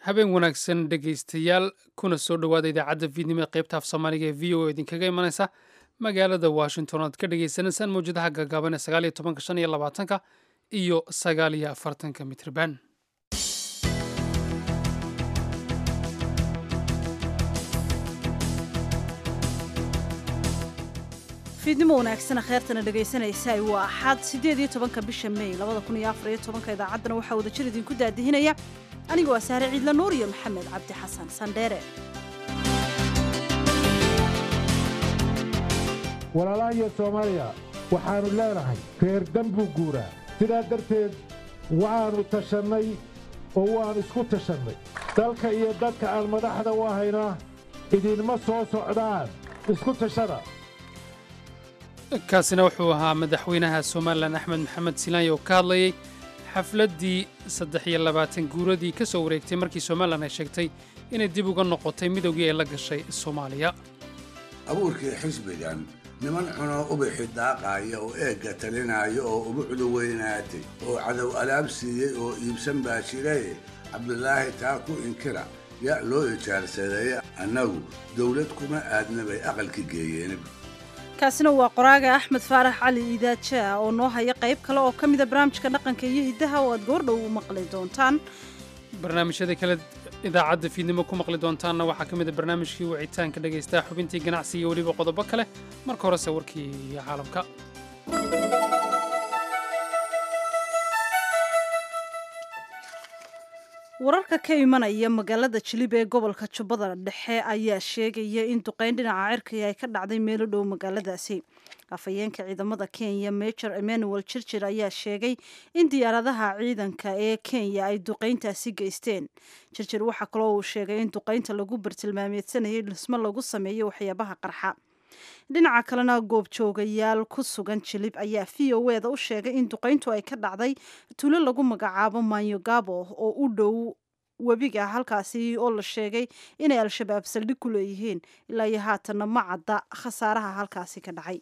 habeen wanaagsan dhegaystayaal kuna soo dhowaada idaacadda fiidnimo ee qaybta af soomaaliga ee v o idinkaga imanaysa magaalada washington oad ka dhagaysanaysaan mawjadaha gaagaaban ee sagaal iyo tobanka shan iyo labaatanka iyo sagaal iyo afartanka mitrban fiidnimo wanaagsana kheertana dhegaysanaysaa waa axad siddeed iyo tobanka bisha may labada kun iyo afar iyo tobanka idaacaddana waxaa wadajir idinku daadihinaya anigoo ah saare ciidla nuur iyo maxamed cabdi xasan sandheere walaalahayo soomaaliya waxaannu leenahay reer danbuu guuraa sidaa darteed waannu tashannay oo waannu isku tashannay dalka iyo dadka aan madaxda u ahayna idinma soo socdaan isku tashada kaasina wuxuu ahaa madaxweynaha somalilan axmed maxamed silaanya oo ka hadlayay xafladdii saddex iyo labaatan guuradii ka soo wareegtay markii somalilan ay sheegtay inay dib uga noqotay midowgii ay la gashay soomaaliya abuurkii xisbigan niman cunoo ubixi daaqaaya oo eegga talinaayo oo ubucdu weynaatay oo cadow alaab siiyey oo iibsan baa jiraye cabdulaahi taa ku inkira yaa loo ijaarsadeeye annagu dawlad kuma aadna bay aqalka geeyeen kaasina waa qoraaga axmed faarax cali iidaajaa oo noo haya qayb kale oo ka mida barnaamijka dhaqanka iyo hiddaha oo aad goordhow u maqli doontaan barnaamijyada kale idaacadda fiidnimo ku maqli doontaanna waxaa ka mid a barnaamijkii wicitaanka dhagaystaa xubintii ganacsi iyo weliba qodobo kale marka horese warkii caalamka wararka ka imanaya magaalada jilib ee gobolka jubbada dhexe ayaa sheegaya in duqayn dhinaca cirkaya ay ka dhacday meelo dhow magaaladaasi afhayeenka ciidamada kenya major emmanuel jirjir ayaa sheegay in diyaaradaha ciidanka ee kenya ay duqayntaasi geysteen jirjir waxaa kaloo uu sheegay in duqaynta lagu bartilmaameedsanayay dhismo lagu sameeyo waxyaabaha qarxa dhinaca kalena goobjoogayaal ku sugan jilib ayaa v o eda u sheegay in duqayntu ay ka dhacday tuulo lagu magacaabo manyogabo oo u dhow webiga halkaasi oo la sheegay inay al-shabaab saldhig ku leeyihiin ilaa iyo haatanna ma cadda khasaaraha halkaasi ka dhacay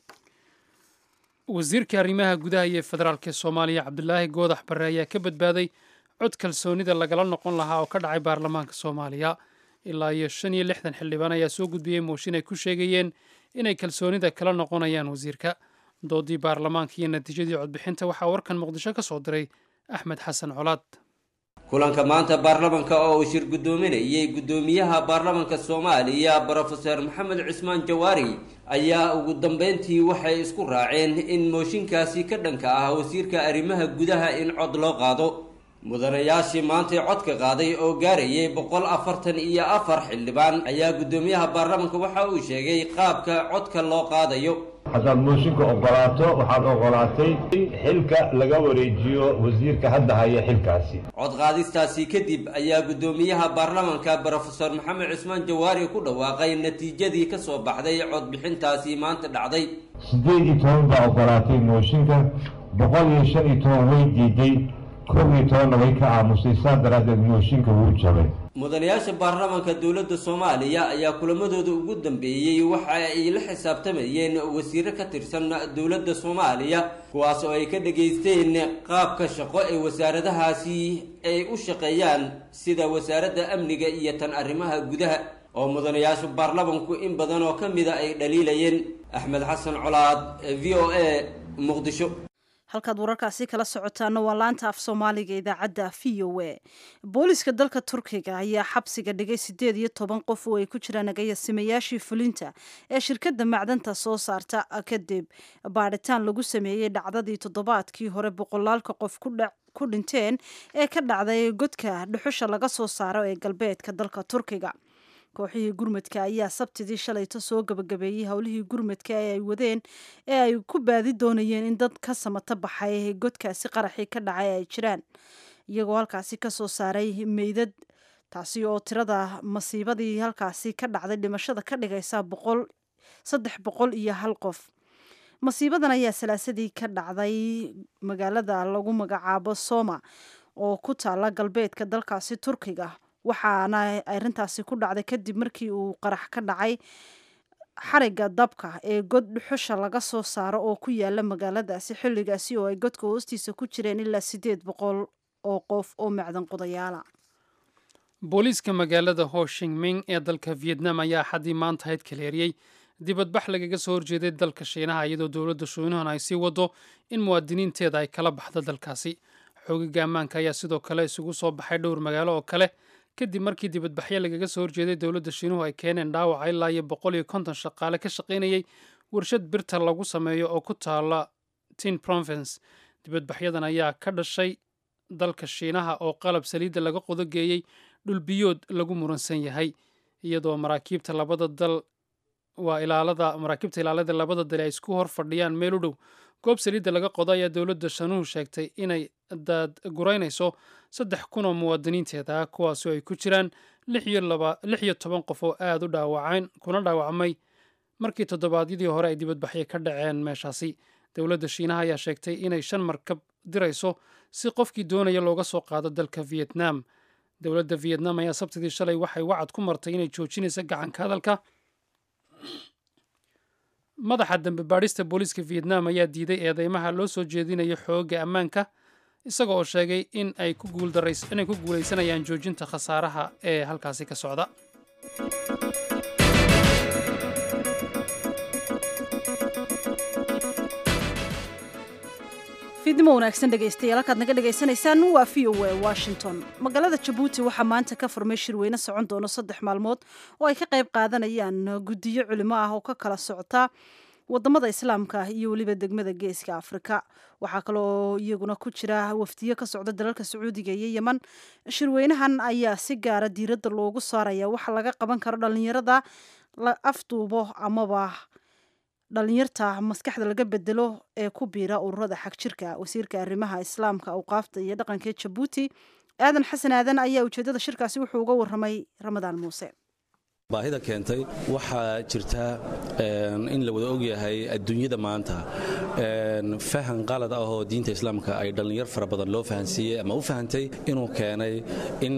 wasiirka arrimaha gudaha iyo federaalk ee soomaaliya cabdulaahi goodax barre ayaa ka badbaaday cod kalsoonida lagala noqon lahaa oo ka dhacay baarlamaanka soomaaliya ilaa iyo shan iyo lixdan xildhibaan ayaa soo gudbiyey mooshin ay ku sheegayeen inay kalsoonida kala noqonayaan wasiirka doodii baarlamaanka iyo natiijadii codbixinta waxaa warkan muqdisho ka soo diray axmed xasan colaad kulanka maanta baarlamanka oo uu shir guddoominayay guddoomiyaha baarlamanka soomaaliya brofeser maxamed cismaan jawaari ayaa ugu dambeyntii waxay isku raaceen in mooshinkaasi ka dhanka ah wasiirka arrimaha gudaha in cod loo qaado mudanayaashii maantay codka qaaday oo gaarayay boqol afartan iyo afar xildhibaan ayaa guddoomiyaha baarlamanka waxa uu sheegay qaabka codka loo qaadayo haddaad mooshinka ogolaato waxaad ogolaatay in xilka laga wareejiyo wasiirka hadda haya xilkaasi cod qaadistaasi kadib ayaa guddoomiyaha baarlamanka brofeor maxamed cismaan jawaari ku dhawaaqay natiijadii ka soo baxday codbixintaasi maanta dhacday siddeed iyo toban baa ogolaatay mooshinka boqol iyo shan iyo toban way diiday kob iyo tobanna way ka aamusay saa daraaddeed mooshinka wuu jabay mudanayaasha baarlamanka dowladda soomaaliya ayaa kulamadooda ugu dambeeyey waxa ay la xisaabtamayeen wasiiro ka tirsan dowladda soomaaliya kuwaas oo ay ka dhageysteen qaabka shaqo ee wasaaradahaasi ay u shaqeeyaan sida wasaaradda amniga iyo tan arrimaha gudaha oo mudanayaasha baarlamanku in badan oo ka mida ay dhaliilayeen axmed xasan colaad v o a muqdisho halkaad wararkaasi kala socotaana waa laanta af soomaaliga idaacadda v o a booliska dalka turkiga ayaa xabsiga dhigay siddeed iyo toban qof oo ay ku jiraan agayasimayaashii fulinta ee shirkadda macdanta soo saarta kadib baadhitaan lagu sameeyey dhacdadii toddobaadkii hore boqolaalka qof ku dhinteen ee ka dhacday godka dhuxusha laga soo saaro ee galbeedka dalka turkiga kooxihii gurmadka ayaa sabtidii shalayto soo gabagabeeyey howlihii gurmadka ee ay wadeen ee ay ku baadi doonayeen in dad ka samata baxay godkaasi qaraxii ka dhacay ay jiraan iyagoo halkaasi ka soo saaray meydad taasi oo tirada masiibadii halkaasi ka dhacday dhimashada ka dhigaysa boqol saddex boqol iyo hal qof masiibadan ayaa salaasadii ka dhacday magaalada lagu magacaabo soma oo ku taala galbeedka dalkaasi turkiga waxaana arrintaasi ku dhacday kadib markii uu qarax ka dhacay xariga dabka ee god dhuxusha laga soo saaro oo ku yaala magaaladaasi xilligaasi oo ay godka hoostiisa ku jireen ilaa siddeed boqol oo qof oo macdan qodayaala booliiska magaalada hoshingming ee dalka vietnam ayaa axaddii maanta hayd kaleeriyey dibadbax lagaga soo horjeeday dalka shiinaha iyadoo dowladda shiinuhuna ay sii wado in muwaadiniinteeda ay kala baxdo dalkaasi xoogaga ammaanka ayaa sidoo kale isugu soo baxay dhowr magaalo oo kale kadib markii dibadbaxyo lagaga soo horjeeday dowladda shiinuhu ay keeneen dhaawaca ilaa iyo boqol iyo konton shaqaale ka shaqaynayay warshad birta lagu sameeyo oo ku taala tin province dibadbaxyadan ayaa ka dhashay dalka shiinaha oo qalab saliidda laga qodogeeyey dhulbiyood lagu muransan yahay iyadoo maraakiibta labada dal waa ilaalada maraakiibta ilaalada labada dal ay isku hor fadhiyaan meel u dhow goob saliidda laga qodo ayaa dowladda shanuhu sheegtay inay daadguraynayso saddex kun oo muwaadiniinteeda ah kuwaasoo ay ku jiraan lix iyo toban qof oo aada u dhaawaceen kuna dhaawacmay markii toddobaadyadii hore ay dibadbaxyo ka dhaceen meeshaasi dowladda shiinaha ayaa sheegtay inay shan markab dirayso si qofkii doonaya looga soo qaado dalka vietnam dowladda vietnam ayaa sabtidii shalay waxay wacad ku martay inay joojinaysa gacanka hadalka madaxa dambe baadhista booliiska vietnam ayaa diiday eedeymaha loo soo jeedinayo xooga ammaanka isaga oo sheegay in ay ku guulaysanayaan joojinta khasaaraha ee halkaasi ka socda fiidnimo wanaagsan dhegaystayaal halkaad naga dhagaysanaysaan waa v o a washington magaalada jabuuti waxaa maanta ka furmay shirweyne socon doono saddex maalmood oo ay ka qayb qaadanayaan guddiyo culimo ah oo ka kala socota wadamada islaamka iyo weliba degmada geeska afrika waxaa kaloo iyaguna ku jira wafdiyo ka socda dalalka sacuudiga iyo yeman shirweynahan ayaa si gaara diiradda loogu saaraya waxa laga qaban karo dhalinyarada la afduubo amaba dhalinyarta maskaxda laga bedelo ee ku biira ururada xagjirka wasiirka arrimaha islaamka awqaafta iyo dhaqanka jabuuti aadan xasan aadan ayaa ujeedada shirkaasi wuxuu uga waramay ramadaan muuse baahida keentay waxaa jirta in la wada ogyahay adduunyada maanta fahan qalad ah oo diinta islaamka ay dhallinyar fara badan loo fahansiiyey ama u fahantay inuu keenay in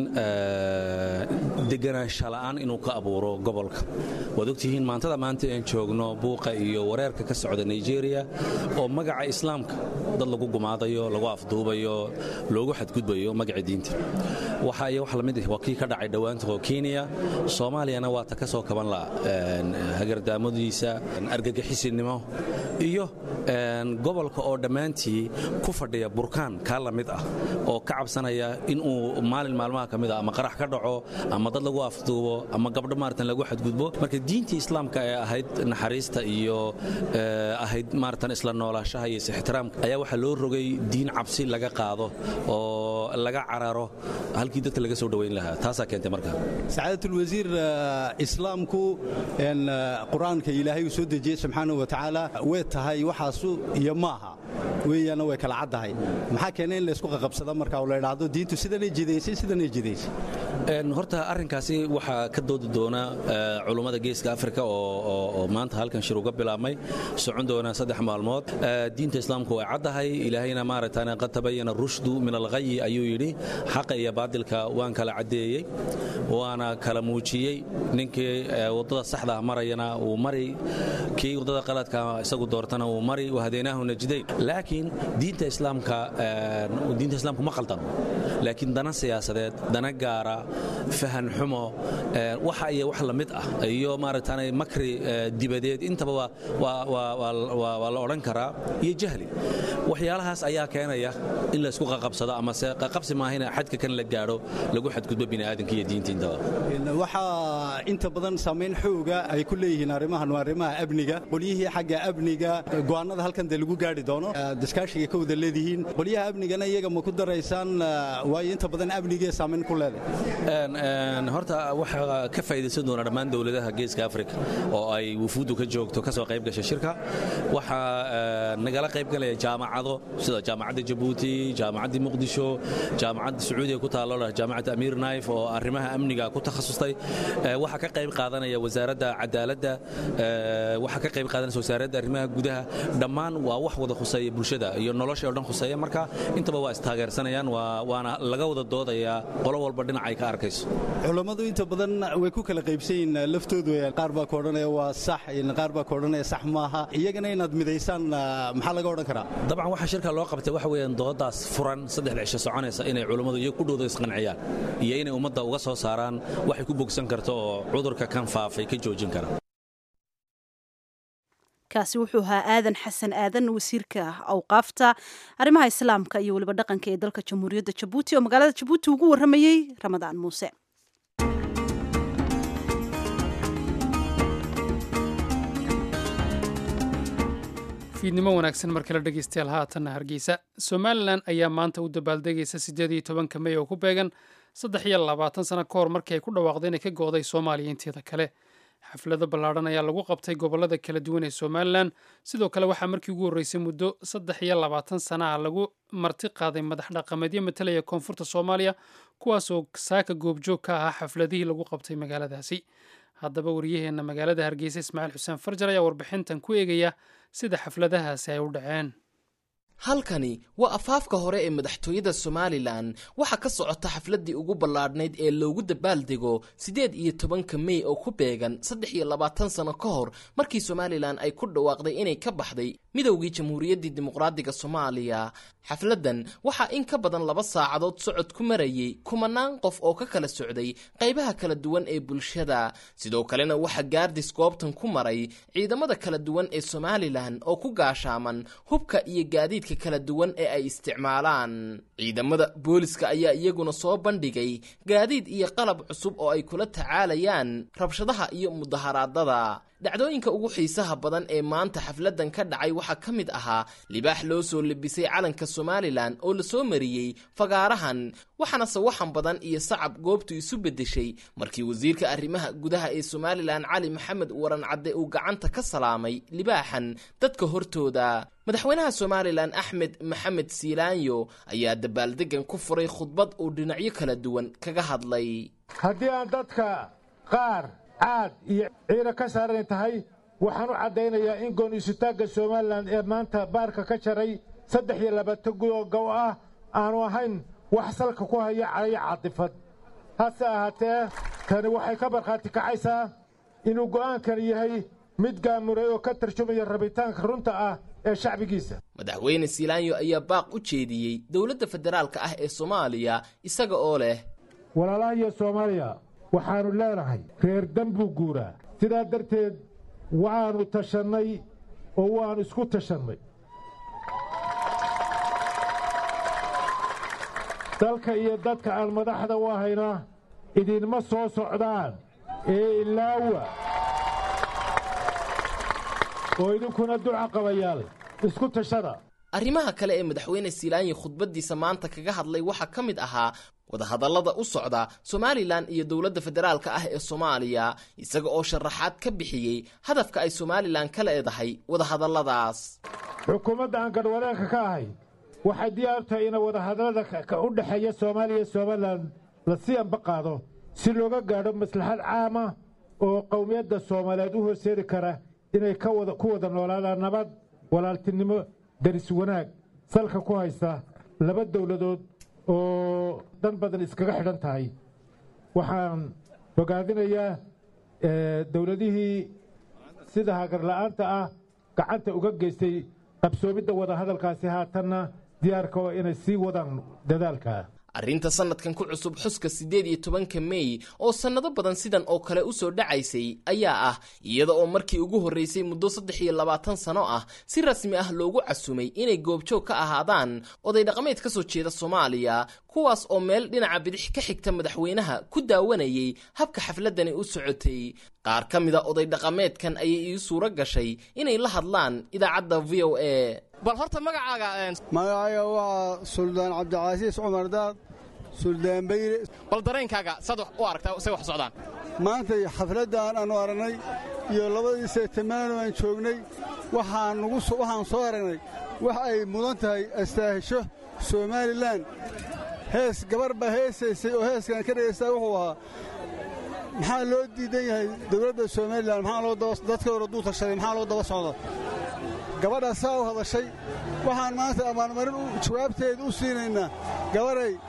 deganaansha la'aan inuu ka abuuro gobolka waad ogtihiin maantada maanta aan joogno buuqa iyo wareerka ka socda nigeria oo magaca islaamka dad lagu gumaadayo lagu afduubayo loogu xadgudbayo magaca diinta waxa iyo wax lamid ah waa kii ka dhacay dhowaanta oo kenya soomaaliyana waa ta ka soo kaban la hagardaamadiisa argagixisinimo iyo gobolka oo dhammaantii ku fadhiya burkaan kaa la mid ah oo ka cabsanaya inuu maalin maalmaha ka mid ah ama qarax ka dhaco ama dad lagu afduubo ama gabdho maaratan lagu xadgudbo marka diintii islaamka ee ahayd naxariista iyo ahayd maaratan isla noolaashaha iyo is-ixtiraamka ayaa waxaa loo rogay diin cabsi laga qaado oo laga cararo halkii dadka laga soo dhowayn lahaa taasaa keentay marka sacaadatlwasiir islaamku qur-aanka ilaahay uu soo dejiyey subxaana wa tacaala way tahay waxaasu iyo maaha weeyaana way kala caddahay maxaa keenay in laysku qaqabsada marka la idhaahdo diintu sidanay jidaysay sidanay jidaysay horta arrinkaasi waxaa ka doodi doona culummada geeska afrika oo maanta halkan shir uga bilaabmay socon doona saddex maalmood diinta islaamku way caddahay ilaahayna maaragtaan qad tabayana rushdu min alghayi ayuu yidhi xaqa iyo baadilka waan kala caddeeyey waana kala muujiyey ninkii waddada saxda marayana uu mari kii waddada qaladka isagu doortana uu mari wahadeenaahu najdayn laakiin diinta islaamka diinta islaamku ma qaldan laakiin dana siyaasadeed dana gaara fahan xumo waxa iyo wax la mid ah iyo maaragtaanay makri dibadeed intaba waa la odhan karaa iyo jahli waxyaalahaas ayaa keenaya in laysku qaqabsado amase qaqabsi maahina xadka kan la gaadho lagu xadgudbo bini'aadanka iyo diinta intaba waxaa inta badan saamayn xooga ay ku leeyihiin arrimahan waa arrimaha amniga qolyihii xagga amniga go'aanada halkan dee lagu gaari doono diskaashiga ka wada leedihiin qolyaha amnigana iyaga ma ku daraysaan waayo inta badan amnigee saamayn ku leedahay horta waxaa ka faa'idaysan doona dhammaan dowladaha geeska afrika oo ay wufuuddu ka joogto ka soo qayb gasha shirka waxaa nagala qayb galaya jaamacado sida jaamacadda jabuuti jaamacaddii muqdisho jaamacadda sacuudiga ku taalo jaamacadda amiir naif oo arrimaha amniga ku takhasustay waxaa ka qayb qaadanaya wasaaradda cadaaladda waxaa ka qayb qaadanaysa wasaaradda arrimaha gudaha dhammaan waa wax wada khuseeya bulshada iyo nolosha oo dhan khuseeya marka intaba waa istaageersanayaan waana laga wada doodayaa qolo walba dhinacay ay ka arkayso culammadu inta badan way ku kala qaybsayiin laftoodu qaar baa ka odhanaya waa sax qaar baa ka odhanaya sax maaha iyagana inaad midaysaan maxaa laga odhan karaa dabcan waxa shirka loo qabtay waxa weeyaan doodaas furan saddexda cisho soconaysa inay culummadu iyo ku dhowda isqanciyaan iyo inay ummadda uga soo saaraan waxay ku bogsan karto oo cudurka kan faafay ka joojin kara kaasi wuxuu ahaa aadan xasan aadan wasiirka awqaafta arrimaha islaamka iyo weliba dhaqanka ee dalka jamhuuriyadda jabuuti oo magaalada jabuuti ugu warramayey ramadaan muuse fiidnimo wanaagsan mar kale dhegeystayaal haatanna hargeysa somalilan ayaa maanta u dabaaldegaysa siddeed iyo tobanka mey oo ku beegan saddex iyo labaatan sano ka hor markii ay ku dhawaaqday inay ka go'day soomaaliya inteeda kale xaflado ballaadhan ayaa lagu qabtay gobollada kala duwan ee somalilan sidoo kale waxaa markii ugu horreysay muddo saddex iyo labaatan sana ah lagu marti qaaday madax dhaqameedyo matalaya koonfurta soomaaliya kuwaasoo saaka goobjoog ka ahaa xafladihii lagu qabtay magaaladaasi haddaba wariyaheenna magaalada hargeysa ismaaciil xuseen farjar ayaa warbixintan ku eegaya sida xafladahaasi ay u dhaceen halkani waa afaafka hore ee madaxtooyada somalilan waxaa ka socota xafladdii ugu ballaadhnayd ee loogu dabaaldego siddeed iyo tobanka mey oo ku beegan saddex iyo labaatan sano ka hor markii somalilan ay ku dhawaaqday inay ka baxday midowgii jamhuuriyaddii dimuqraadiga soomaaliya xafladdan waxaa in ka badan laba saacadood socod ku marayay kumanaan qof oo ka kala socday qaybaha kala duwan ee bulshada sidoo kalena waxaa gaardis goobtan ku maray ciidamada kala duwan ee somalilan oo ku gaashaaman hubka iyo gaadiidka kala duwan ee ay isticmaalaan ciidamada booliska ayaa iyaguna soo bandhigay gaadiid iyo qalab cusub oo ay kula tacaalayaan rabshadaha iyo mudaharaadada dhacdooyinka ugu xiisaha badan ee maanta xafladdan ka dhacay waxaa ka mid ahaa libaax loo soo lebisay calanka somalilan oo la soo mariyey fagaarahan waxaana sawaxan badan iyo sacab goobtu isu beddeshay markii wasiirka arrimaha gudaha ee somalilan cali maxamed waran cadde uu gacanta ka salaamay libaaxan dadka hortooda madaxweynaha somalilan axmed maxamed siilaanyo ayaa dabaaldegan ku furay khudbad uu dhinacyo kala duwan kaga hadlay haddii aan dadka qaar caad iyo ciida ka saaran tahay waxaan u caddaynayaa in goon-isutaagga somalilan ee maanta baarka ka jaray saddex iyo labaatan gudoo gow ah aanu ahayn wax salka ku haya calayo caadifad hase ahaatee tani waxay ka markhaati kacaysaa inuu go'aankani yahay mid gaamuray oo ka tarjumaya rabitaanka runta ah ee shacbigiisa madaxweyne siilaanyo ayaa baaq u jeediyey dowladda federaalka ah ee soomaaliya isaga oo leh walaalahayo soomaaliya waxaannu leenahay reer danbuu guuraa sidaa darteed waannu tashannay oo waannu isku tashannay dalka iyo dadka aan madaxda u ahayna idinma soo socdaan ee ilaawa oo idinkuna duca qabayaal isku tashada arrimaha kale ee madaxweyne siilaanyi khudbaddiisa maanta kaga hadlay waxaa ka mid ahaa wadahadallada u socda somalilan iyo dowladda federaalka ah ee soomaaliya isaga oo sharaxaad ka bixiyey hadafka ay somalilan ka leedahay wadahadalladaas xukuumadda aan gadhwadeenka ka ahay waxay diyaar tahay ina wadahadallada u dhexeeya soomaaliya iyo somalilan la sii amba qaado si looga gaadho maslaxad caama oo qowmiyadda soomaaliyeed u horseedi kara inay ku wada noolaadaan nabad walaaltinimo daris wanaag salka ku haysta laba dowladood oo dan badan iskaga xidhan tahay waxaan bogaadinayaa dowladihii sida hagarla'aanta ah gacanta uga geystay qabsoomidda wadahadalkaasi haatanna diyaarka oo inay sii wadaan dadaalka arrinta sannadkan ku cusub xuska siddeed iyo tobanka mey oo sannado badan sidan oo kale u soo dhacaysay ayaa ah iyada oo markii ugu horraysay muddo saddex iyo labaatan sano ah si rasmi ah loogu casumay inay goobjoog ka ahaadaan oday dhaqameed ka soo jeeda soomaaliya kuwaas oo meel dhinaca bidix ka xigta madaxweynaha ku daawanayay habka xafladdani u socotay qaar ka mida oday dhaqameedkan ayay ii suuro gashay inay la hadlaan idaacadda v o a bal horta magacaaga magacayga waa suldaan cabdicasiis cumar daad suldaan beyre bal dareenkaaga saad u aragtaa say wax socdaan maantay xafladdan aannu aragnay iyo labadii seetamaano aan joognay waxaan soo aragnay wax ay mudan tahay astaahisho somalilan hees gabar baa heesaysay oo heeskan ka dhegaystaa wuxuu ahaa maxaa loo diidan yahay dowladda somalilan dadka hore duu tashaday maxaa loo daba socda gabadhaa saa u hadashay waxaan maanta abaalmarin jawaabteeda u siinaynaa gabaray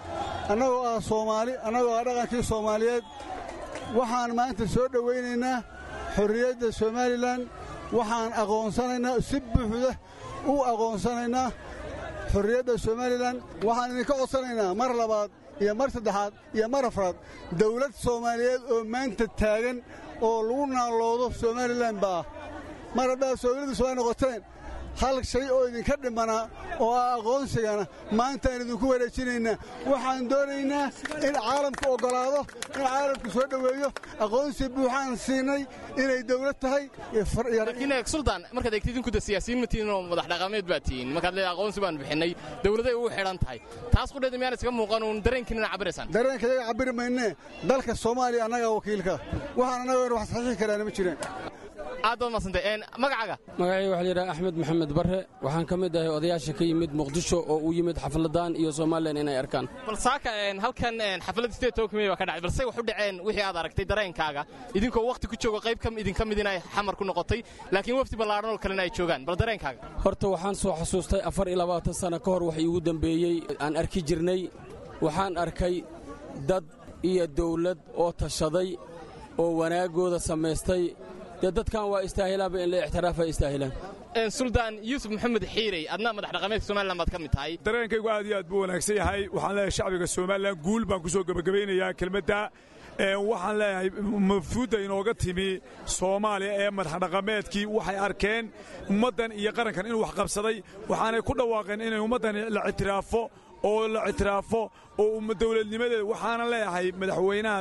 annagoo ah soomaali annagoo ah dhaqankii soomaaliyeed waxaan maanta soo dhowaynaynaa xorriyadda somalilan waxaan aqoonsanaynaa si buuxda u aqoonsanaynaa xorriyadda somalilan waxaan idinka codsanaynaa mar labaad iyo mar saddexaad iyo mar afraad dawlad soomaaliyeed oo maanta taagan oo lagu naaloodo somalilan baa mar haddaad soomaalidus ay noqoteen hal shay oo idinka dhimanaa oo ah aqoonsigana maantaan idinku wareejinaynaa waxaan doonaynaa in caalamku oggolaado in caalamku soo dhoweeyo aqoonsi buuxaan siinay inay dawlad tahay laakiin suldaan markaad eegtid idinku siyaasiyiin ma tihiin oo madax dhaqameed baa tihiin markaad leedahay aqoonsi baan bixinay dawladay ugu xidhan tahay taas qudheeda miyaan iskaga muuqan uun dareenkiinana cabiraysaan dareenka yaga cabiri maynee dalka soomaaliya annagaa wakiilka waxaan annagoon wax saxiixi karaana ma jireen aad baad madsantay magacaaga magacayga waxaa layidhaha axmed maxamed barre waxaan ka mid ahay odayaasha ka yimid muqdisho oo u yimid xafladan iyo somalilan inay arkaan bal saaka halkan xafladda sideed toban kimey baa ka dhacay balse wax u dhaceen wixii aad aragtay dareenkaaga idinkoo wakhti ku joogo qayb idinka mid inay xamar ku noqotay laakiin wafdi ballaadhan oo kalena ay joogaan bal dareenkaaga horta waxaan soo xasuustay afar iyo labaatan sanno ka hor wax iigu dembeeyey aan arki jirnay waxaan arkay dad iyo dawlad oo tashaday oo wanaaggooda samaystay dee dadkan waa istaahilaanba in la ixtiraafa istaahilaan suldaan yuusuf maxamed xiirey adna madax dhaqameedka somalilan baad ka mid tahay dareenkaygu aad iyo aad buu wanaagsan yahay waxaan leeyahay shacbiga somalilan guul baan ku soo gebagabaynayaa kelmadda waxaan leeyahay mafhuudda inooga timi soomaaliya ee madaxdhaqameedkii waxay arkeen ummaddan iyo qarankan inuu wax qabsaday waxaanay ku dhawaaqeen inay ummaddan la ictiraafo oo la ictiraafo oo dawladnimadeeda waxaana leeyahay madaxweynaha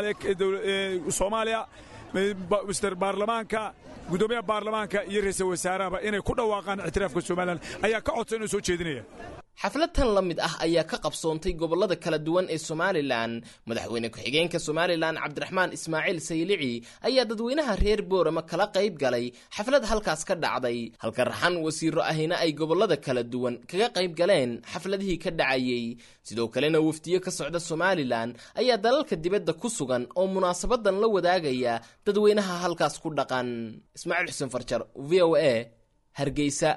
soomaaliya mister baarlamaanka guddoomiyaha baarlamaanka iyo ra'iisul wasaarahaba inay ku dhawaaqaan ictiraafka somalilan ayaa ka codsan inuu soo jeedinaya xaflad tan la mid ah ayaa ka qabsoontay gobollada kala duwan ee somalilan madaxweyne ku-xigeenka somalilan cabdiraxmaan ismaaciil saylici ayaa dadweynaha reer boorama kala qayb galay xaflad halkaas ka dhacday halka raxan wasiiro ahina ay gobollada kala duwan kaga qayb galeen xafladihii ka dhacayey sidoo kalena wafdiyo ka socda somalilan ayaa dalalka dibadda ku sugan oo munaasabadan la wadaagaya dadweynaha halkaas ku dhaqan ismaaciil xuseen farjar v o a hargeysa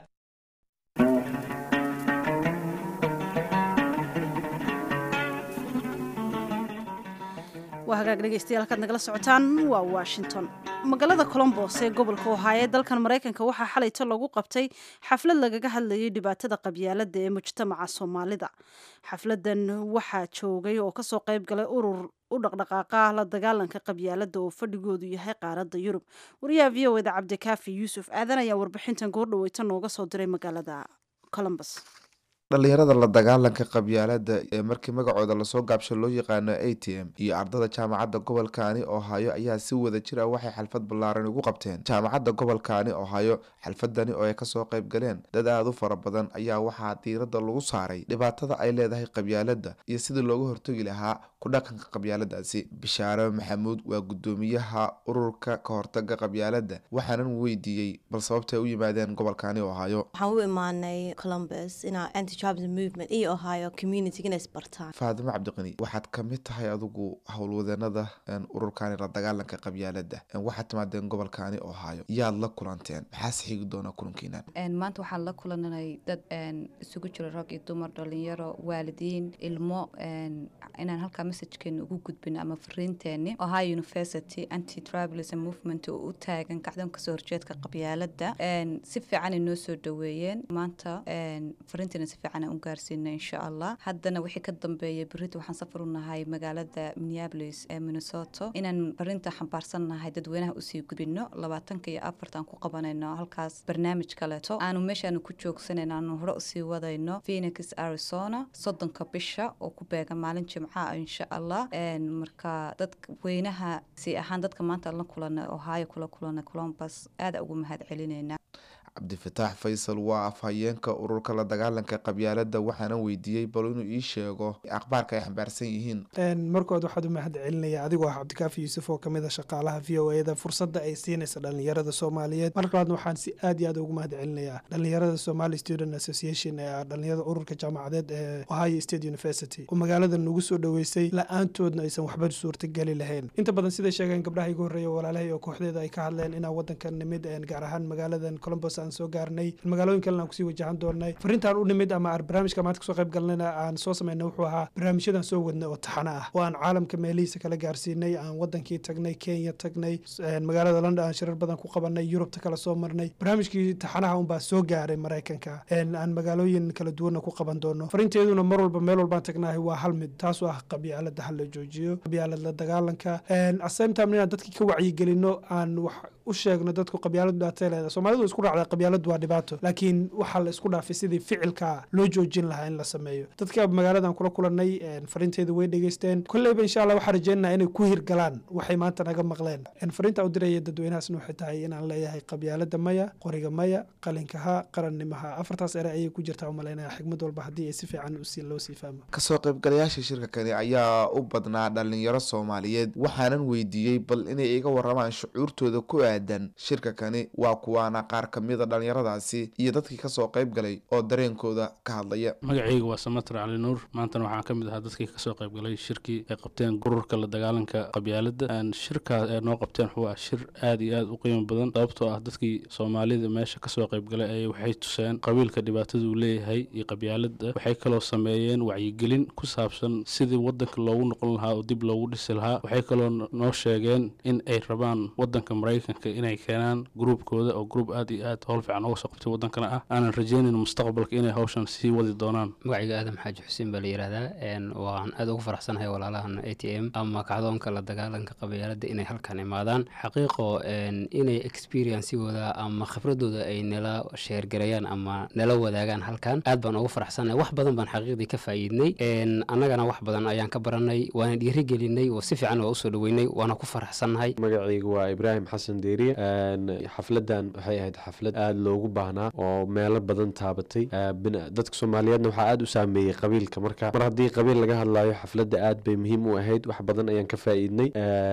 waa hagaag dhegeystayaal halkaad nagala socotaan waa washington magaalada colombos ee gobolka ohaayo ee dalkan maraykanka waxaa xalayto lagu qabtay xaflad lagaga hadlayay dhibaatada qabyaalada ee mujtamaca soomaalida xafladan waxaa joogay oo kasoo qayb galay urur u dhaqdhaqaaqa la dagaalanka qabyaalada oo fadhigoodu yahay qaaradda yurub wariyaha v o eda cabdikaafi yuusuf aadan ayaa warbixintan goordhaweyta nooga soo diray magaalada colombos dhallinyarada la dagaalanka qabyaalada ee markii magacooda lasoo gaabsho loo yaqaano a t m iyo ardada jaamacadda gobolkaani ohaayo ayaa si wada jir ah waxay xalfad ballaaran ugu qabteen jaamacadda gobolkaani ohaayo xalfadani oo ay kasoo qayb galeen dad aada u fara badan ayaa waxaa diiradda lagu saaray dhibaatada ay leedahay qabyaalada iyo sidii looga hortagi lahaa ku dhaqanka qabyaaladaasi bishaare maxamuud waa guddoomiyaha ururka ka hortaga qabyaalada waxaanan weydiiyey bal sababtay u yimaadeen gobolkaani ohaayo waxaan u imaanay columbus inaa anti-tribalism movement iyo ohio community inay isbartaan faadimo cabdiqani waxaad ka mid tahay adigu howlwadeenada ururkaani la dagaalanka qabyaalada waxaad timaadeen gobolkaani ohaayo yaad la kulanteen maxaase xigi doonaa kulankiinan maanta waxaan la kulananay dad isugu jiro rag iyo dumar dhalinyaro waalidiin ilmo inaan halkaa messajkeena ugu gudbino ama fariinteeni ohio university anti tribalism movement oo u taagan kacdan kasoo horjeedka qabyaalada si fiicanay noo soo dhaweeyeen maanta fariinteena si fiican aan u gaarsiina insha allah haddana wixii ka dambeeya berita waxaan safar u nahay magaalada minneapolis ee minnesota inaan fariinta xambaarsan nahay dadweynaha usii gudbino labaatanka iyo afarta aan ku qabanayno halkaas barnaamij kaleeto aanu meeshaanu ku joogsanan aanu hore usii wadayno phoenix arizona soddonka bisha oo ku beegan maalin jimca insha allah marka dadweynaha si ahaan dadka maanta la kulana ohio kula kulana colombus aada ugu mahad celinayna cabdifataax faysal waa afhayeenka ururka la dagaalanka qabyaalada waxaana weydiiyey bal inuu ii sheego akhbaarka ay xambaarsan yihiin markood waxaad u mahad celinaya adigoo ah cabdikaafi yuusuf oo kamid a shaqaalaha v o eda fursadda ay siinaysa dhalinyarada soomaaliyeed mar labaadna waxaan si aad iyo aad ugu mahad celinayaa dhalinyarada somali student association ee dhalinyarada ururka jaamacadeed ee ohio state university oo magaalada nagu soo dhoweysay la-aantoodna aysan waxba suurtageli lahayn inta badan siday sheegeen gabdhaha igu horreeya walaalahay oo kooxdeeda ay ka hadleen inaa wadanka nimid gaar ahaan magaaladan colombos aan soo gaarnay magaalooyin kalena aan kusii wajahan doonay fariintaan u nimid ama aan barnaamijka maanta kasoo qayb galnayna aan soo samaynay wuxuu ahaa barnaamijyadan soo wadnay oo taxano ah oo aan caalamka meelihiisa kala gaarsiinay aan wadankii tagnay kenya tagnay magaalada london aan shirar badan ku qabanay yurubta kala soo marnay barnaamijkii taxanaha unbaa soo gaaray maraykanka aan magaalooyin kala duwanna ku qaban doono fariinteeduna mar walba meel walbaan tagnahay waa hal mid taasoo ah qabyaalada hal la joojiyo qabyaalad la dagaalanka asame time inaan dadkii ka wacyigelino aan wax u sheegno dadku qabyaaladu dhibaatay leedahay soomaalidu isku raacdaa qabyaaladu waa dhibaato laakiin waxaa la isku dhaafay sidii ficilka loo joojin lahaa in la sameeyo dadka magaaladan kula kulanay fariinteedu way dhegeysteen kolleyba insha allah waxaan rajeynayaa inay ku hirgalaan waxay maanta naga maqleen fariinta u diraya dadweynahaasna waxay tahay inaan leeyahay qabyaalada maya qoriga maya qalinkaha qarannimaha afartaas ere ayay ku jirtaa umalaynaya xigmad walba haddii ay si fiican loo sii fahmo kasoo qaybgalayaasha shirka kani ayaa u badnaa dhalinyaro soomaaliyeed waxaanan weydiiyey bal inay iga waramaan shucuurtooda ku aadan shirka kani waa kuwaana qaar kamida dhalinyaradaasi iyo dadkii kasoo qayb galay oo dareenkooda ka hadlaya magacayga waa samater cali nuur maantana waxaan ka mid ahaa dadkii kasoo qayb galay shirkii ay qabteen gururka la dagaalanka qabyaalada shirkaas ay noo qabteen wuxuu ah shir aad iyo aad u qiimo badan sababtoo ah dadkii soomaalida meesha kasoo qayb galay ay waxay tuseen qabiilka dhibaatada uu leeyahay iyo qabyaalada waxay kaloo sameeyeen wacyigelin ku saabsan sidii wadanka loogu noqon lahaa oo dib loogu dhisi lahaa waxay kaloo noo sheegeen in ay rabaan wadanka maraykanka inay keenaan gruubkooda oo gruub aad iyo aad howl fiican uga soo qabtay wadankana ah aanan rajaynayn mustaqbalka inay hawshan sii wadi doonaan magacayga aadam xaaji xuseen baa la yidhaahdaa waan aad ugu faraxsanahay walaalahan a t m ama kacdoonka la dagaalanka qabyaalada inay halkan imaadaan xaqiiqo inay experiencegooda ama khibradooda ay nala sheergarayaan ama nala wadaagaan halkan aad baan ugu faraxsanahay wax badan baan xaqiiqdii ka faa'iidnay annagana wax badan ayaan ka baranay waana dhiirigelinay oo si fiican waa usoo dhaweynay waana ku faraxsannahay magacaygu waa ibraahim xasan deeriye xafladan waxay ahayd xaflad aada loogu baahnaa oo meelo badan taabatay dadka soomaaliyeedna waxaa aada u saameeyey qabiilka marka mar haddii qabiil laga hadlaayo xafladda aad bay muhiim u ahayd wax badan ayaan ka faa'iidnay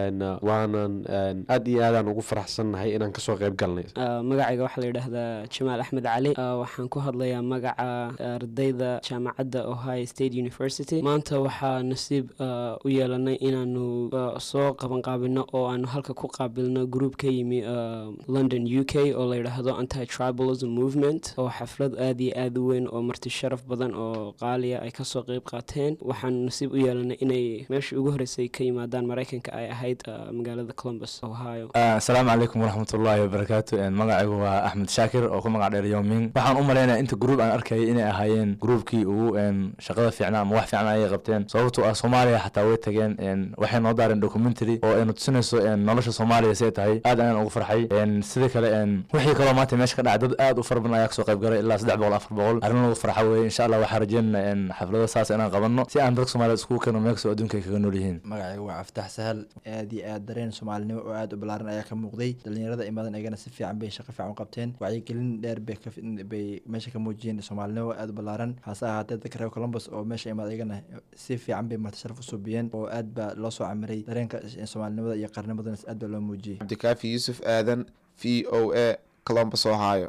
waanan aad iyo aadaan ugu faraxsannahay inaan kasoo qayb galnay magacayga waxaa la yidhaahdaa jamaal axmed cali waxaan ku hadlayaa magaca ardayda jaamacadda ohio state university maanta waxaa nasiib u yeelanay inaanu soo qabanqaabino oo aanu halka ku qaabilno gruub ka yimi london u k oo la yidhaahdo anti tribalism movement oo xaflad aad iyo aad u weyn oo marti sharaf badan oo qaaliya ay kasoo qeyb qaateen waxaanu nasiib u yeelanay inay meeshii ugu horreysay ka yimaadaan maraykanka ay ahayd magaalada columbus ohio asalaamu calaykum waraxmatullaahi wabarakaatu magacaygu waa axmed shaakir oo ku magac dheer yoming waxaan u malaynaya inta gruub aan arkayay inay ahaayeen gruubkii ugu shaqada fiicnaa ama wax fiican ayay qabteen sababtoo ah soomaaliya xataa way tageen waxay noo daareen documentary oo aynu tusinayso nolosha soomaaliya siay tahay aad ayaan ugu farxay sidoo kale wixii kaloo maanta meesha ka dhacay dad aad u fara badan ayaa kasoo qayb galay ilaa saddex boqol afar boqol arrin lagu farxa weeye insha allah waxaa rajeynana xaflado saas inaan qabanno si aan dadka soomaaliyed iskugu keeno meel kastoo adduunka ay kaga nool yihiin magacaygu waa caftax sahal aad iyo aad dareen soomaalinimo oo aad u ballaaran ayaa ka muuqday dhalinyarada imadan ayagana si fiican bay shaqo fiican u qabteen wacyigelin dheer bay meesha ka muujiyeen soomaalinimo aad u ballaaran hase ahaatee dadka reer columbus oo meesha imaad ayagana si fiican bay martisharaf u suubiyeen oo aad baa loo soo camiray dareenka soomaalinimada iyo qarnimadana aad baa loo muujiyey cabdikaafi yuusuf aadan v o a columbus ohio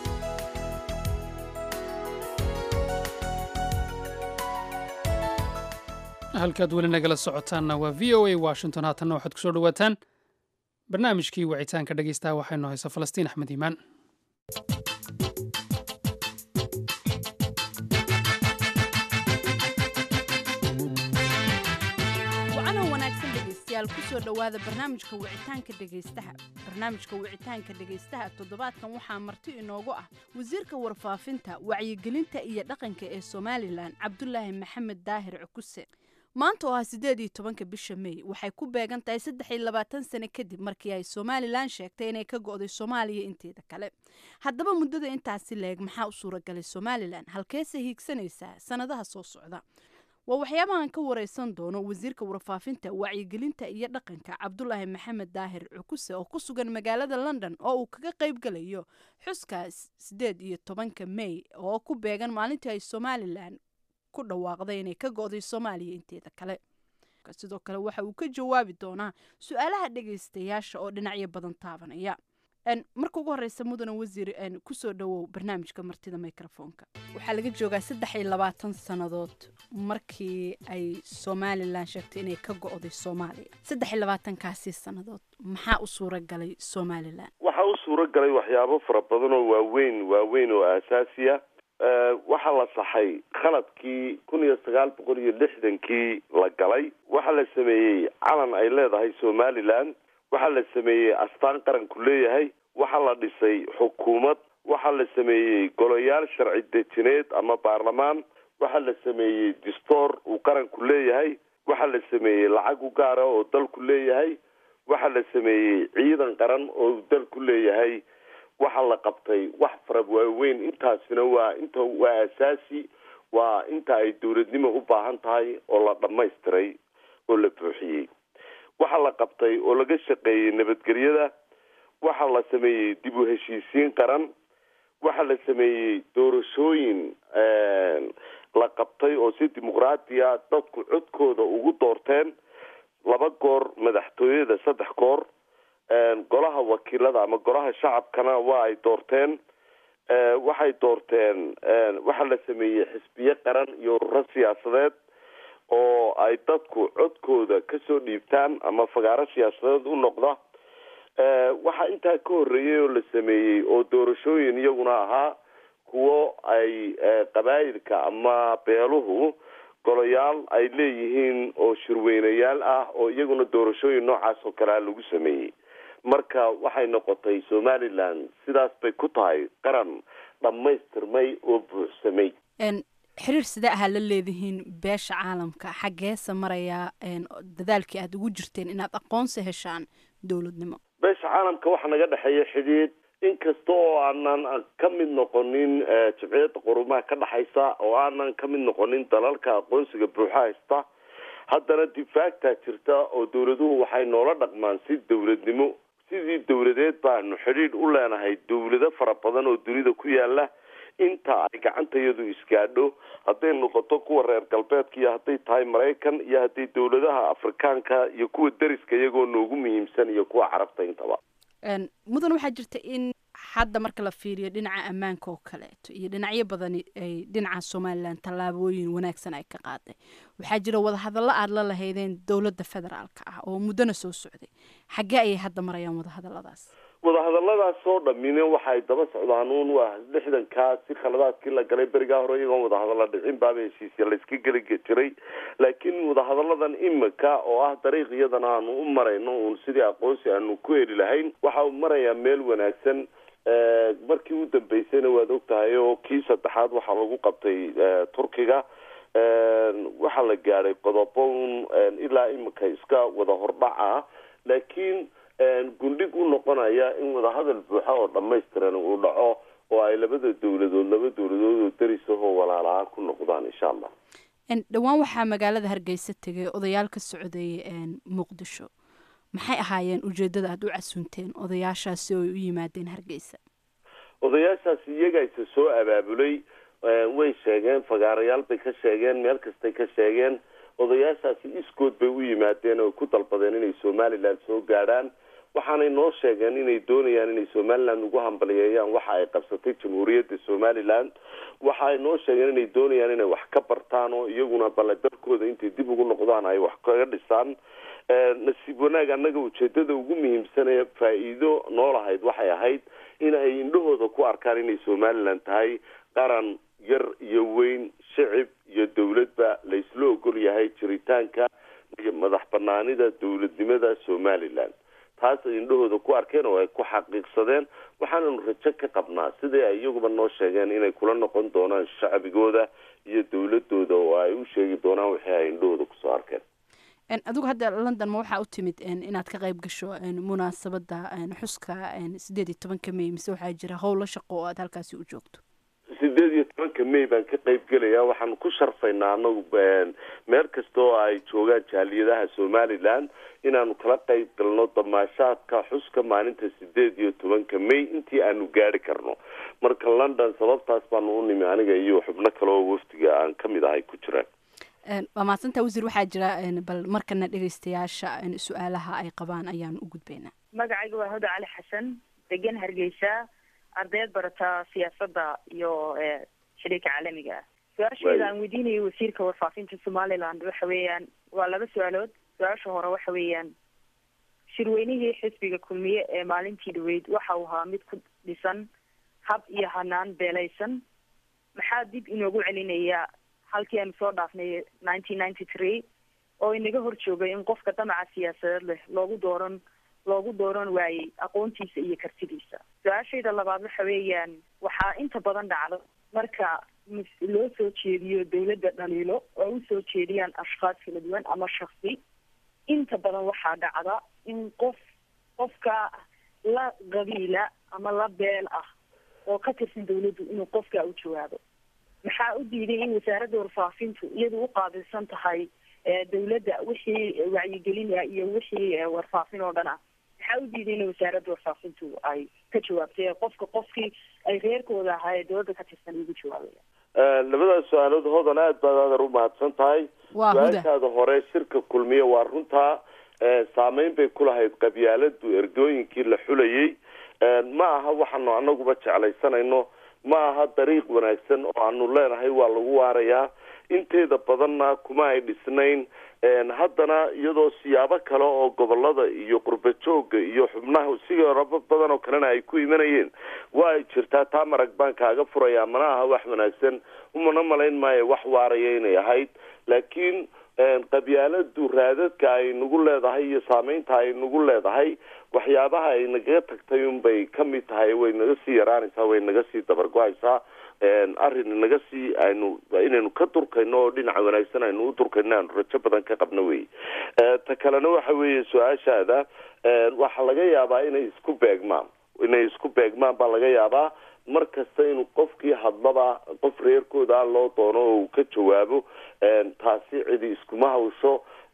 halkaad weli nagala socotaanna waa v o a washington haatanna waxaad kusoo dhawaataan barnaamijkii wicitaanka dhegeystaha waxaynu haysa falastiin axmed iimaan wacanow wanaagsan dhegaystayaal kusoo dhowaada barnaamijka wicitaanka dhegaystaha barnaamijka wicitaanka dhegaystaha toddobaadkan waxaa marti inoogu ah wasiirka warfaafinta wacyigelinta iyo dhaqanka ee somalilan cabdulaahi maxamed daahir cukuse maanta oo ah siddeed iyo tobanka bisha mey waxay ku beegan tahay saddex iyo labaatan sano kadib markii ay somalilan sheegtay inay ka go'day soomaaliya inteeda kale haddaba muddada intaasi leeg maxaa u suuragalay somalilan halkeese hiigsanaysaa sannadaha soo socda waa waxyaabahan ka wareysan doono wasiirka warfaafinta wacyigelinta iyo dhaqanka cabdulaahi maxamed daahir cukuse oo ku sugan magaalada london oo uu kaga qayb galayo xuskaas siddeed iyo tobanka mey oo ku beegan maalintii ay somalilan ku dhawaaqday inay ka go'day soomaaliya inteeda kale sidoo kale waxa uu ka jawaabi doonaa su-aalaha dhegaystayaasha oo dhinacyo badan taabanaya marka ugu horeysa mudane wasiir kusoo dhowow barnaamijka martida microfonka waxaa laga joogaa saddex iyo labaatan sannadood markii ay somalilan sheegtay inay ka go-day soomaaliya saddex iyo labaatankaasi sannadood maxaa u suura galay somalilan waxaa u suura galay waxyaabo fara badan oo waaweyn waaweyn oo aasaasiya waxaa la saxay khaladkii kun iyo sagaal boqol iyo lixdankii la galay waxaa la sameeyey calan ay leedahay somalilan waxaa la sameeyey astaan qaranku leeyahay waxaa la dhisay xukuumad waxaa la sameeyey golayaal sharci dejineed ama baarlamaan waxaa la sameeyey distoor uu qaranku leeyahay waxaa la sameeyey lacag u gaara oo dalku leeyahay waxaa la sameeyey ciidan qaran oo dalku leeyahay waxaa la qabtay wax fara waaweyn intaasina waa inta waa asaasi waa inta ay dowladnimo u baahan tahay oo la dhammaystiray oo la buuxiyey waxaa la qabtay oo laga shaqeeyey nabadgelyada waxaa la sameeyey dib u heshiisiin qaran waxaa la sameeyey doorashooyin la qabtay oo si dimuqraadiya dadku codkooda ugu doorteen laba goor madaxtooyada saddex goor golaha wakiilada ama golaha shacabkana waa ay doorteen waxay doorteen waxaa la sameeyey xisbiyo qaran iyo ururo siyaasadeed oo ay dadku codkooda kasoo dhiibtaan ama fagaaro siyaasadeed u noqda waxaa intaa ka horreeyay oo la sameeyey oo doorashooyin iyaguna ahaa kuwo ay qabaayilka ama beeluhu golayaal ay leeyihiin oo shirweynayaal ah oo iyaguna doorashooyin noocaas oo kalea lagu sameeyey marka waxay noqotay somalilan sidaas bay ku tahay qaran dhammaystirmay oo buuxsamay xiriir sidee ahaa la leedihiin beesha caalamka xaggeese marayaa dadaalkii aad ugu jirteen inaad aqoonsi heshaan dowladnimo beesha caalamka waxaa naga dhexeeya xidhiidh inkasta oo aanan ka mid noqonin jimciyadda qurumaha ka dhexaysa oo aanan ka mid noqonin dalalka aqoonsiga buuxa haysta haddana difaagtaa jirta oo dowladuhu waxay noola dhaqmaan si dowladnimo sidii dowladeed baanu xidhiidh u leenahay dowlado fara badan oo dunida ku yaala inta ay gacantayadu isgaadho hadday noqoto kuwa reer galbeedka iyo hadday tahay maraykan iyo hadday dowladaha afrikaanka iyo kuwa deriska iyagoo noogu muhiimsan iyo kuwa carabta intaba mudan waxaa jirta in hadda marka la fiiriyo dhinaca ammaanka oo kaleeto iyo dhinacyo badani ay dhinaca somalilan tallaabooyin wanaagsan ay ka qaaday waxaa jira wadahadallo aada la lahaydeen dowladda federaalka ah oo muddona soo socday xaggee ayay hadda marayaan wadahadalladaas wadahadalladaas oo dhamine waxay daba socdaan uun waa lixdankaa si khaladaadkii la galay berigaa hore iyagoon wadahadalla dhicin baaba heshiisya layska geli jiray laakiin wadahadalladan imika oo ah dariiq iyadan aanu u marayno uun sidii aqoonsi aanu ku heli lahayn waxa uu marayaa meel wanaagsan markii u dambeysayna waad og tahay oo kii saddexaad waxaa lagu qabtay turkiga waxaa la gaadhay qodobo un ilaa imika iska wada hordhac ah laakiin gundhig u noqonaya in wadahadal buuxa oo dhamaystiran uu dhaco oo ay labada dowladood laba dowladood oo derisahoo walaalahaan ku noqdaan insha allah dhowaan waxaa magaalada hargeysa tegay odayaal ka socday muqdisho maxay ahaayeen ujeedada aada u casunteen odayaashaasi oo ay u yimaadeen hargeysa odayaashaasi iyaga isa soo abaabulay way sheegeen fagaarayaal bay ka sheegeen meel kastay ka sheegeen odayaashaasi iskood bay u yimaadeen oo ku dalbadeen inay somaliland soo gaadhaan waxaanay noo sheegeen inay doonayaan inay somaliland ugu hambaliyeeyaan waxa ay qabsatay jamhuuriyadda somaliland waxaay noo sheegeen inay doonayaan inay wax ka bartaan oo iyaguna balle dalkooda intay dib ugu noqdaan ay wax kaga dhisaan nasiib wanaag annaga ujeedada ugu muhiimsan ee faa-iido noolahayd waxay ahayd in ay indhahooda ku arkaan inay somaliland tahay qaran yar iyo weyn shicib iyo dowladba laysla ogol yahay jiritaanka iyo madax banaanida dowladnimada somaliland taas ay indhahooda ku arkeen oo ay ku xaqiiqsadeen waxaananu rajo ka qabnaa sidii ay iyaguba noo sheegeen inay kula noqon doonaan shacbigooda iyo dowladooda oo ay u sheegi doonaan wixii ay indhahooda kusoo arkeen adigu hadda london ma waxaa u timid inaad ka qayb gasho munaasabada xuska sideed iyo tobanka may mise waxaa jira howlo shaqo oo aad halkaasi u joogto sideed iyo tobanka may baan ka qayb gelaya waxaanu ku sharfaynaa anagu meel kasta oo ay joogaan jaaliyadaha somaliland inaanu kala qayb galno damaashaadka xuska maalinta sideed iyo tobanka may intii aanu gaari karno marka london sababtaas baanu u nimi aniga iyo xubno kale oo wafdiga aan ka mid ahay ku jiraan waa mahadsanta wasiir waxaa jira bal markana dhegeystayaasha su-aalaha ay qabaan ayaanu u gudbaynaa magacayga waa huda cali xasan degan hargeysa ardayd barata siyaasadda iyo xiriirka caalamiga ah su-aasheeda aan weydiinayo wasiirka warfaafinta somaliland waxa weeyaan waa laba su-aalood su-aasha hore waxa weeyaan shirweynihii xisbiga kulmiye ee maalintii dhaweyd waxa uu ahaa mid ku dhisan hab iyo hanaan beelaysan maxaa dib inoogu celinaya halkii aanu soo dhaafnay nineteen ninety three oo inaga hor joogay in qofka damaca siyaasadeed leh loogu dooran loogu dooran waayey aqoontiisa iyo kartidiisa su-aashayda labaad waxa weeyaan waxaa inta badan dhacdo marka loo soo jeediyo dawladda dhaliilo oo usoo jeediyaan ashkhaas kala duwan ama shaksi inta badan waxaa dhacda in qof qofka la qabiila ama la beel ah oo ka tirsan dawladdu inuu qofka u jawaabo maxaa u diiday in wasaaradda warfaafintu iyadu u qaabilsan tahay dawladda wixii wacyigelina iyo wixii warfaafin oo dhan ah maxaa u diiday in wasaaradda warfaafintu ay ka jawaabtay qofka qofkii ay reerkooda ahaa ee dawladda ka tirsan ugu jawaabaya labadaas su-aalood hodan aad baad aadar u mahadsan tahay su-aashaada hore shirka kulmiye waa runtaa saameyn bay ku lahayd qabyaaladu ergooyinkii la xulayay ma aha waxaanu anaguba jeclaysanayno ma aha dariiq wanaagsan oo aanu leenahay waa lagu waarayaa inteeda badanna kuma ay dhisnayn haddana iyadoo siyaabo kale oo gobolada iyo qurba jooga iyo xubnaha sigaraba badan oo kalena ay ku imanayeen waa ay jirtaa taa marag baan kaaga furaya mana aha wax wanaagsan umana malayn maayo wax waaraya inay ahayd laakiin qabyaaladu raadadka ay nagu leedahay iyo saameynta ay nagu leedahay waxyaabaha ay nagaga tagtay unbay kamid tahay way naga sii yaraanaysaa way naga sii dabargo-aysaa arrin naga sii aynu inaynu ka durkayno oo dhinaca wanaagsan aynu u durkayno aanu rajo badan ka qabno wey ta kalena waxa weeye su-aashaada waxaa laga yaabaa inay isku beegmaan inay isku beegmaan baa laga yaabaa mar kasta inuu qofkii hadlaba qof reerkooda loo doono oo uu ka jawaabo taasi cidi iskuma hawsho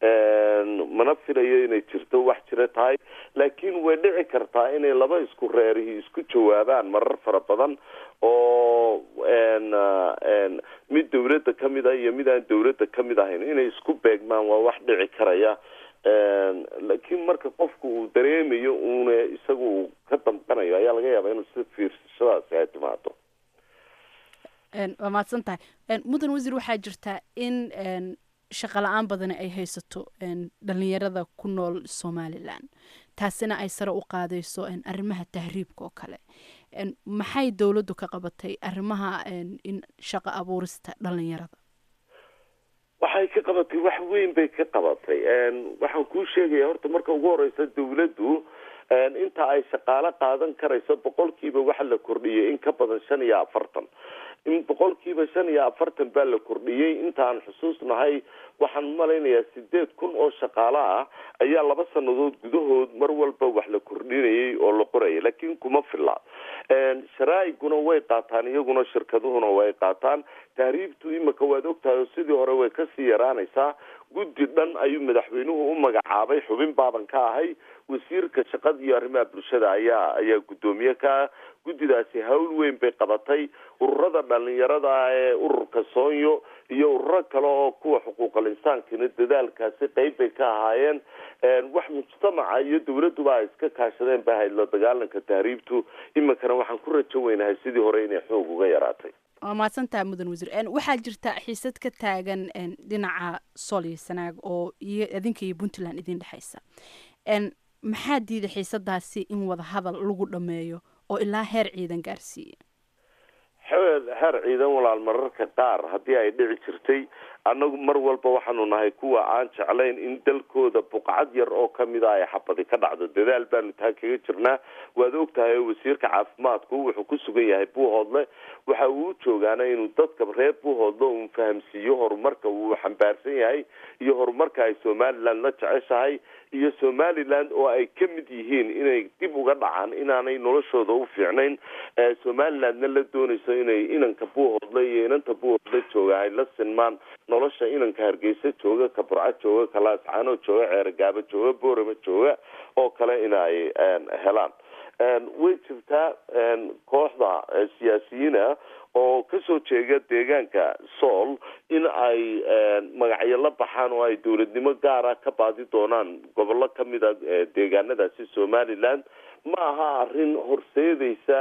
mana filayo inay jirto wax jira tahay laakiin way dhici kartaa inay laba isku reerihi isku jawaabaan marar fara badan oo mid dawladda kamid ah iyo mid aan dawladda kamid ahayn inay isku beegmaan waa wax dhici karaya laakiin marka qofku uu dareemayo uuna isaga uu ka damqanayo ayaa laga yaabaa inuu si fiirsashadaasi ay timaado waa mahadsan tahay mudan wasiir waxaa jirtaa in shaqa la-aan badani ay haysato dhalinyarada ku nool somalilan taasina ay sare u qaadayso arrimaha tahriibka oo kale maxay dowladdu ka qabatay arrimaha in shaqo abuurista dhalinyarada waxay ka qabatay wax weyn bay ka qabatay waxaan kuu sheegaya horta marka ugu horeysa dawladdu inta ay shaqaalo qaadan karayso boqolkiiba waxa la kordhiyay in ka badan shan iyo afartan in boqolkiiba shan iyo afartan baa la kordhiyey intaan xusuusnahay waxaan malaynayaa sideed kun oo shaqaalo ah ayaa laba sanadood gudahood mar walba wax la kordhinayay oo la qorayay laakiin kuma filla sharaaiguna way qaataan iyaguna shirkaduhuna way qaataan tahriibtu imika waad ogtahay oo sidii hore way kasii yaraanaysaa guddi dhan ayuu madaxweynuhu u magacaabay xubin baaban ka ahay wasiirka shaqada iyo arrimaha bulshada ayaa ayaa guddoomiye ka guddidaasi hawl weyn bay qabatay ururada dhalinyarada ee ururka soonyo iyo ururo kale oo kuwa xuquuqal insaankina dadaalkaasi qeyb bay ka ahaayeen wax mujtamaca iyo dawladduba ay iska kaashadeen ba ahayd la dagaalanka tahriibtu iminkana waxaan ku rajo weynahay sidii hore inay xoog uga yaraatay waa mahadsantaha mudan wasiir waxaa jirta xiisad ka taagan dhinaca sool iyo sanaag oo iyo idinka iyo puntland idin dhexaysa maxaa diiday xiisadaasi in wadahadal lagu dhameeyo oo ilaa heer ciidan gaarsiiya heer ciidan walaal mararka qaar haddii ay dhici jirtay annagu mar walba waxaanu nahay kuwa aan jeclayn in dalkooda buqcad yar oo kamid a ay xabadi ka dhacdo dadaal baanu taa kaga jirnaa waad ogtahay oo wasiirka caafimaadku wuxuu ku sugan yahay buuhoodle waxa uu u joogaana inuu dadka reer buuhoodle uu fahamsiiyo horumarka uu xambaarsan yahay iyo horumarka ay somaliland la jeceshahay iyo somaliland oo ay ka mid yihiin inay dib uga dhacaan inaanay noloshooda u fiicnayn somalilandna la doonayso inay inanka buuhoodle iyo inanta buuhoodle jooga ay la sinmaan nolosha inanka hargeysa jooga ka burco jooga ka laascaano jooga ceergaabo jooga boorama jooga oo kale in ay helaan way jirtaa kooxda siyaasiyiina oo kasoo jeega deegaanka sool in ay magacyo la baxaan oo ay dowladnimo gaara ka baadi doonaan gobollo kamid a deegaanadaasi somaliland ma aha arrin horseedaysa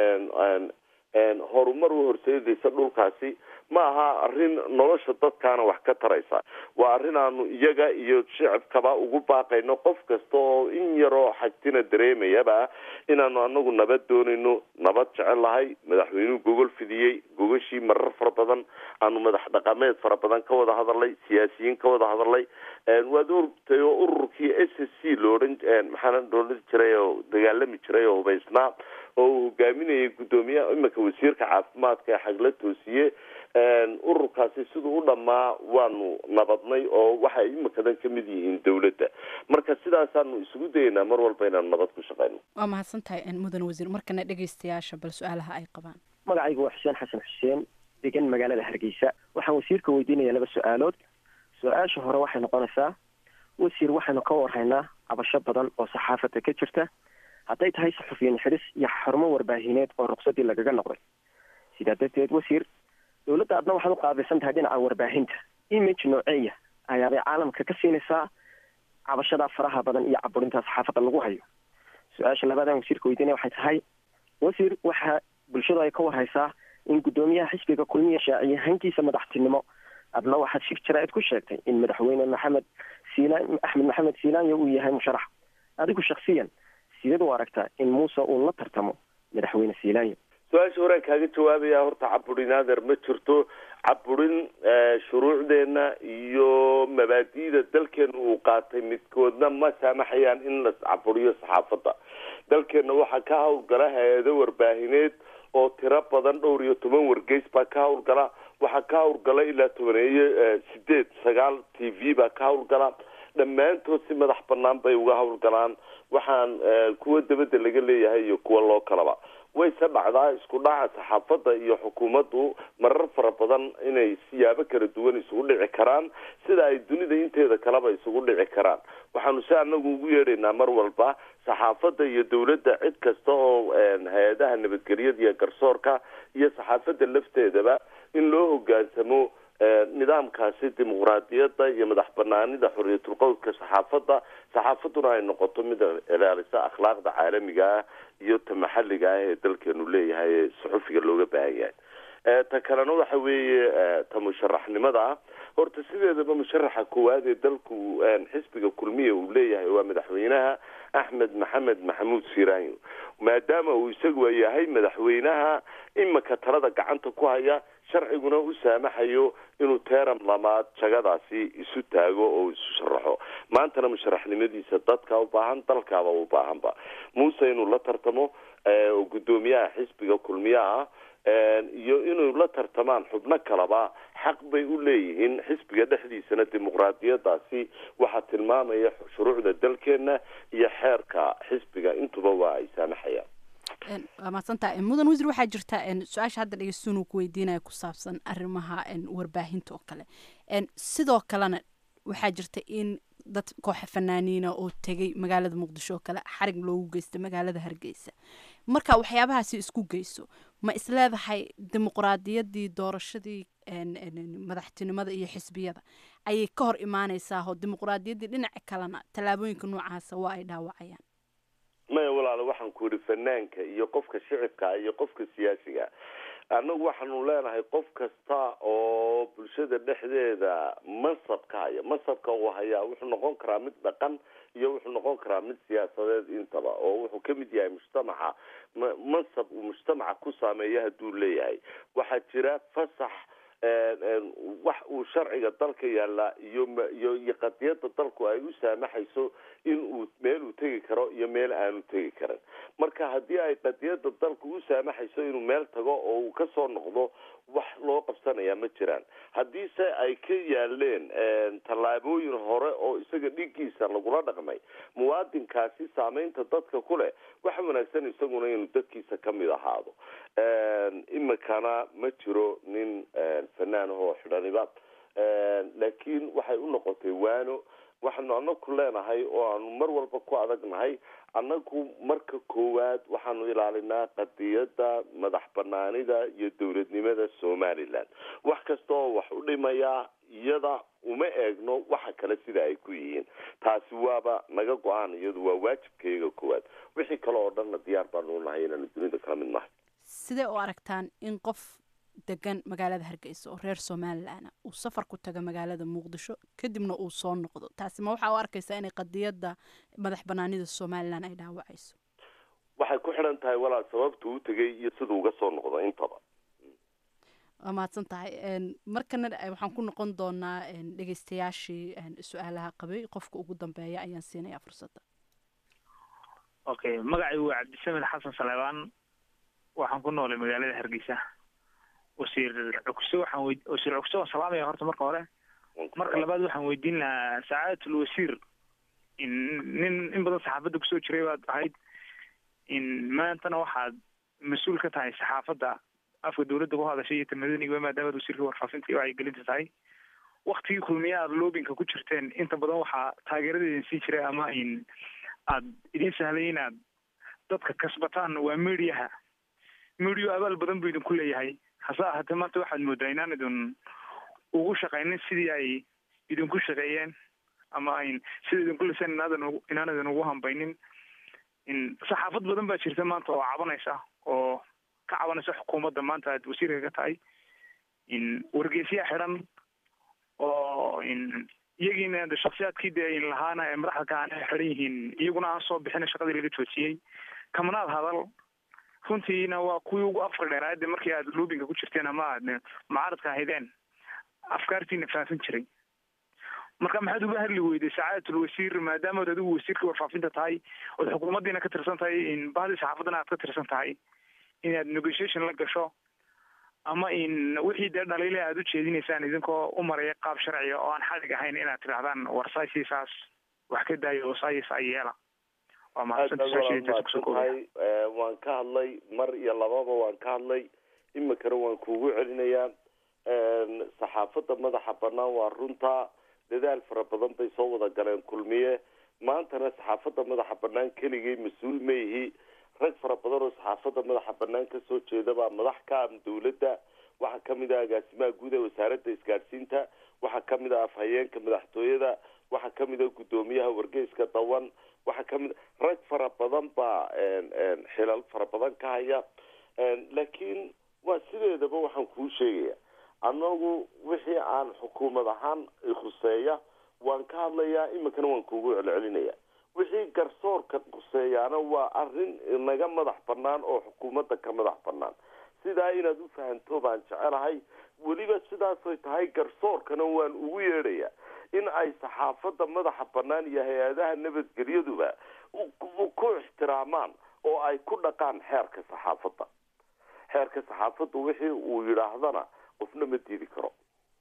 horumar u horseedaysa dhulkaasi ma aha arrin nolosha dadkaana wax ka taraysa waa arrin aanu iyaga iyo shicibkaba ugu baaqayno qof kasta oo in yaroo xagtina dareemayaba inaanu anagu nabad doonayno nabad jecel lahay madaxweynuhu gogol fidiyey gogashii marar fara badan aanu madax dhaqameed fara badan ka wada hadalnay siyaasiyiin ka wada hadalnay waad ortay oo ururkii s s c loodhan maxaana loodhan jiray oo dagaalami jiray oo hubaysnaa oo uu hogaaminayay guddoomiyaha iminka wasiirka caafimaadka ee xagla toosiye ururkaasi siduu u dhammaa waanu nabadnay oo waxay imikadan ka mid yihiin dawladda marka sidaasaanu isugu dayeynaa mar walba inaanu nabad ku shaqeyno waa mahadsan tahay mudan wasiir markana dhegaystayaasha bal su-aalaha ay qabaan magacaygu waa xuseen xasan xuseen degan magaalada hargeysa waxaan wasiirka weydiinaya laba su-aalood su-aasha hore waxay noqonaysaa wasiir waxaynu ka warhaynaa cabasho badan oo saxaafadda ka jirta hadday tahay saxufiyin xidhis iyo xarumo warbaahineed oo ruqsadii lagaga noqday sidaa darteed wasiir dowladda adna waxaad u qaabilsan tahay dhinaca warbaahinta image nooceeya ayaabay caalamka ka siinaysaa cabashadaa faraha badan iyo caburinta saxaafadda lagu hayo su-aasha labaadaan wasiirka weydiinaya waxay tahay wasiir waxaa bulshadu ay ka warhaysaa in guddoomiyaha xisbiga kulmiya shaaciye hankiisa madaxtinimo adna waxaad shir jaraa'id ku sheegtay in madaxweyne maxamed siilaan axmed maxamed siilaanya uu yahay musharax adigu shaksiyan sideed u aragtaa in muuse uu la tartamo madaxweyne siilaanya su-aasha horaan kaaga jawaabaya horta caburin adeer ma jirto caburin shuruucdeena iyo mabaadi'da dalkeena uu qaatay midkoodna ma saamaxayaan in la caburiyo saxaafadda dalkeena waxaa ka hawlgala hay-ado warbaahineed oo tiro badan dhowr iyo toban wargeys baa ka hawlgala waxaa ka hawlgala ilaa tobaneeyo sideed sagaal t v baa ka hawlgala dhammaantood si madax banaan bay uga hawlgalaan waxaan kuwa dabadda laga leeyahay iyo kuwa loo kalaba wayse dhacdaa isku dhaca saxaafadda iyo xukuumaddu marar fara badan inay siyaabo kala duwan isugu dhici karaan sida ay dunida inteeda kaleba isugu dhici karaan waxaanu si anagu ugu yeedhaynaa mar walba saxaafadda iyo dawladda cid kasta oo hay-adaha nabadgelyada iyo garsoorka iyo saxaafadda lafteedaba in loo hogaansamo nidaamkaasi dimuqraadiyadda iyo madax banaanida xorriyatul qowlka saxaafadda saxaafadduna ay noqoto mid ilaalisa akhlaaqda caalamiga ah iyo ta maxalliga ah ee dalkeenu leeyahay ee saxufiga looga baahan yahay ta kalena waxa weeye ta musharaxnimada ah horta sideedaba musharaxa koowaad ee dalku xisbiga kulmiya uu leeyahay waa madaxweynaha axmed maxamed maxamuud siiraanyo maadaama uu isagu yahay madaxweynaha imika talada gacanta ku haya sharciguna u saamaxayo inuu teeram lamaad jagadaasi isu taago oo isu sharaxo maantana musharaxnimadiisa dadka u baahan dalkaaba u baahanba muuse inuu la tartamo oo guddoomiyaha xisbiga kulmiyaha iyo inuu la tartamaan xubno kaleba xaq bay u leeyihiin xisbiga dhexdiisana dimuqraadiyadaasi waxaa tilmaamaya shuruucda dalkeena iyo xeerka xisbiga intuba waa ay saamaxayaan waa mahadsantaha mudan wasiir waxaa jirta su-aasha hadda dhegeystuun ku weydiinaya ku saabsan arrimaha warbaahinta oo kale sidoo kalena waxaa jirta in dad kooxa fanaaniina oo tegay magaalada muqdisho oo kale xarig loogu geysta magaalada hargeysa marka waxyaabahaasi isku geyso ma isleedahay dimuqraadiyadii doorashadii madaxtinimada iyo xisbiyada ayay ka hor imaaneysaa oo dimuqraadiyaddii dhinaca kalena tallaabooyinka noocaasa waa ay dhaawacayaan maya walaalo waxaan ku yidhi fanaanka iyo qofka shicibka iyo qofka siyaasiga annagu waxaanu leenahay qof kasta oo bulshada dhexdeeda mansabka haya mansabka uu hayaa wuxuu noqon karaa mid dhaqan iyo wuxuu noqon karaa mid siyaasadeed intaba oo wuxuu kamid yahay mujtamaca mansab uu mujtamaca ku saameeya hadduu leeyahay waxaa jira fasax wax uu sharciga dalka yaallaa iyo iyo iyo qadiyada dalku ay u saamaxayso in uu meel uu tegi karo iyo meel aanu tegi karin marka haddii ay qadiyada dalku u saamaxayso inuu meel tago oo uu kasoo noqdo wax loo qabsanaya ma jiraan haddiise ay ka yaaleen tallaabooyin hore oo isaga dhigiisa lagula dhaqmay muwaadinkaasi saameynta dadka ku leh waxa wanaagsan isaguna inuu dadkiisa kamid ahaado imikana ma jiro nin fanaanahoo xidhaniba laakiin waxay u noqotay waano waxaanu anaku leenahay oo aanu mar walba ku adagnahay annagu marka koowaad waxaanu ilaalinaa qadiyada madax banaanida iyo dowladnimada somaliland wax kasta oo wax u dhimaya iyada uma eegno waxa kale sida ay ku yihiin taasi waaba naga go-aan iyadu waa waajibkayga koowaad wixii kale oo dhanna diyaar baanu nahay inaanu dunida kala mid nahay sidee u aragtaan in qof degan magaalada hargeysa oo reer somalilan uu safar ku taga magaalada muqdisho kadibna uu soo noqdo taasi ma waxaa u arkaysaa inay qadiyadda madax banaanida somalilan ay dhaawacayso waxay ku xidhan tahay walaal sababtu u tegay iyo siduu uga soo noqdo intaba waa mahadsan tahay markana waxaan ku noqon doonaa dhegeystayaashii su-aalaha qabay qofka ugu dambeeya ayaan siinayaa fursadda okay magacaygu waa cabdisamed xasan saleebaan waxaan ku noolay magaalada hargeysa wasiir cugse waxaan wey wasiir cugse waan salaamaya horta marka hore marka labaad waxaan weydiin lahaa sacaadatul wasiir in nin in badan saxaafadda kusoo jiray baad ahayd in maantana waxaad mas-uul ka tahay saxaafadda afka dawladda ku hadashay iyo tamadaniga maadaamaad wasiirka warfaafinta iyo wacyigelinta tahay waktigii kulmiye aad loobinka ku jirteen inta badan waxaa taageeradeedin sii jiray ama in aad idin sahlay inaad dadka kasbataan waa mediaha medio abaal badan buu idinku leeyahay hase ahaatee maanta waxaad moodaa inaan idin ugu shaqaynin sidii ay idinku shaqeeyeen ama ayn sida idinku liseen inaadan inaan idin ugu hambaynin in saxaafad badan baa jirta maanta oo cabanaysa oo ka cabanaysa xukuumadda maanta aad wasiirka ka tahay in wargeysyaa xidhan oo in iyagiina de shaksiyaadkii dee in lahaana ee madaxda ka aan xidhan yihiin iyaguna aan soo bixina shaqadii laga joojiyey kamanaad hadal runtiina waa kuwii ugu afka dheeraade markii aad loobinka ku jirteen ama aad mucaaradka ahaydeen afkaartiina faafin jiray marka maxaad uga hadli weyday sacaadatul wasiir maadaamaad adigu wasiirka warfaafinta tahay ood xukuumaddiina ka tirsan tahay in bahdii saxaafaddana aad ka tirsan tahay inaad negotiation la gasho ama in wixii dee dhaliile aad u jeedinaysaan idinkoo u maraya qaab sharciga oo aan xadig ahayn inaad tidhahdaan war saasiisaas wax ka daayo oo saayisa yeela waa mahadsantahay waan ka hadlay mar iyo lababa waan ka hadlay imikana waan kuugu celinayaa saxaafadda madaxa banaan waa runta dadaal fara badan bay soo wada galeen kulmiye maantana saxaafadda madaxa banaan keligay mas-uul ma ihi rag fara badan oo saxaafadda madaxa banaan kasoo jeeda baa madax ka ah dawladda waxaa kamid ah agaasimaha guud ee wasaaradda isgaadhsiinta waxaa kamid ah afhayeenka madaxtooyada waxaa kamid ah guddoomiyaha wargeyska dawan waxaa kamid rag fara badan baa xilal fara badan ka haya laakiin waa sideedaba waxaan kuu sheegaya annagu wixii aan xukuumad ahaan khuseeya waan ka hadlayaa iminkana waan kuugu celcelinaya wixii garsoorka khuseeyaana waa arrin naga madax banaan oo xukuumadda ka madax banaan sidaa inaad u fahanto baan jecelahay weliba sidaasoy tahay garsoorkana waan ugu yeedhaya in ay saxaafadda madaxa banaan iyo hay-adaha nabadgelyaduba ku ixtiraamaan oo ay ku dhaqaan xeerka saxaafadda xeerka saxaafaddu wixii uu yidhaahdana qofna ma diidi karo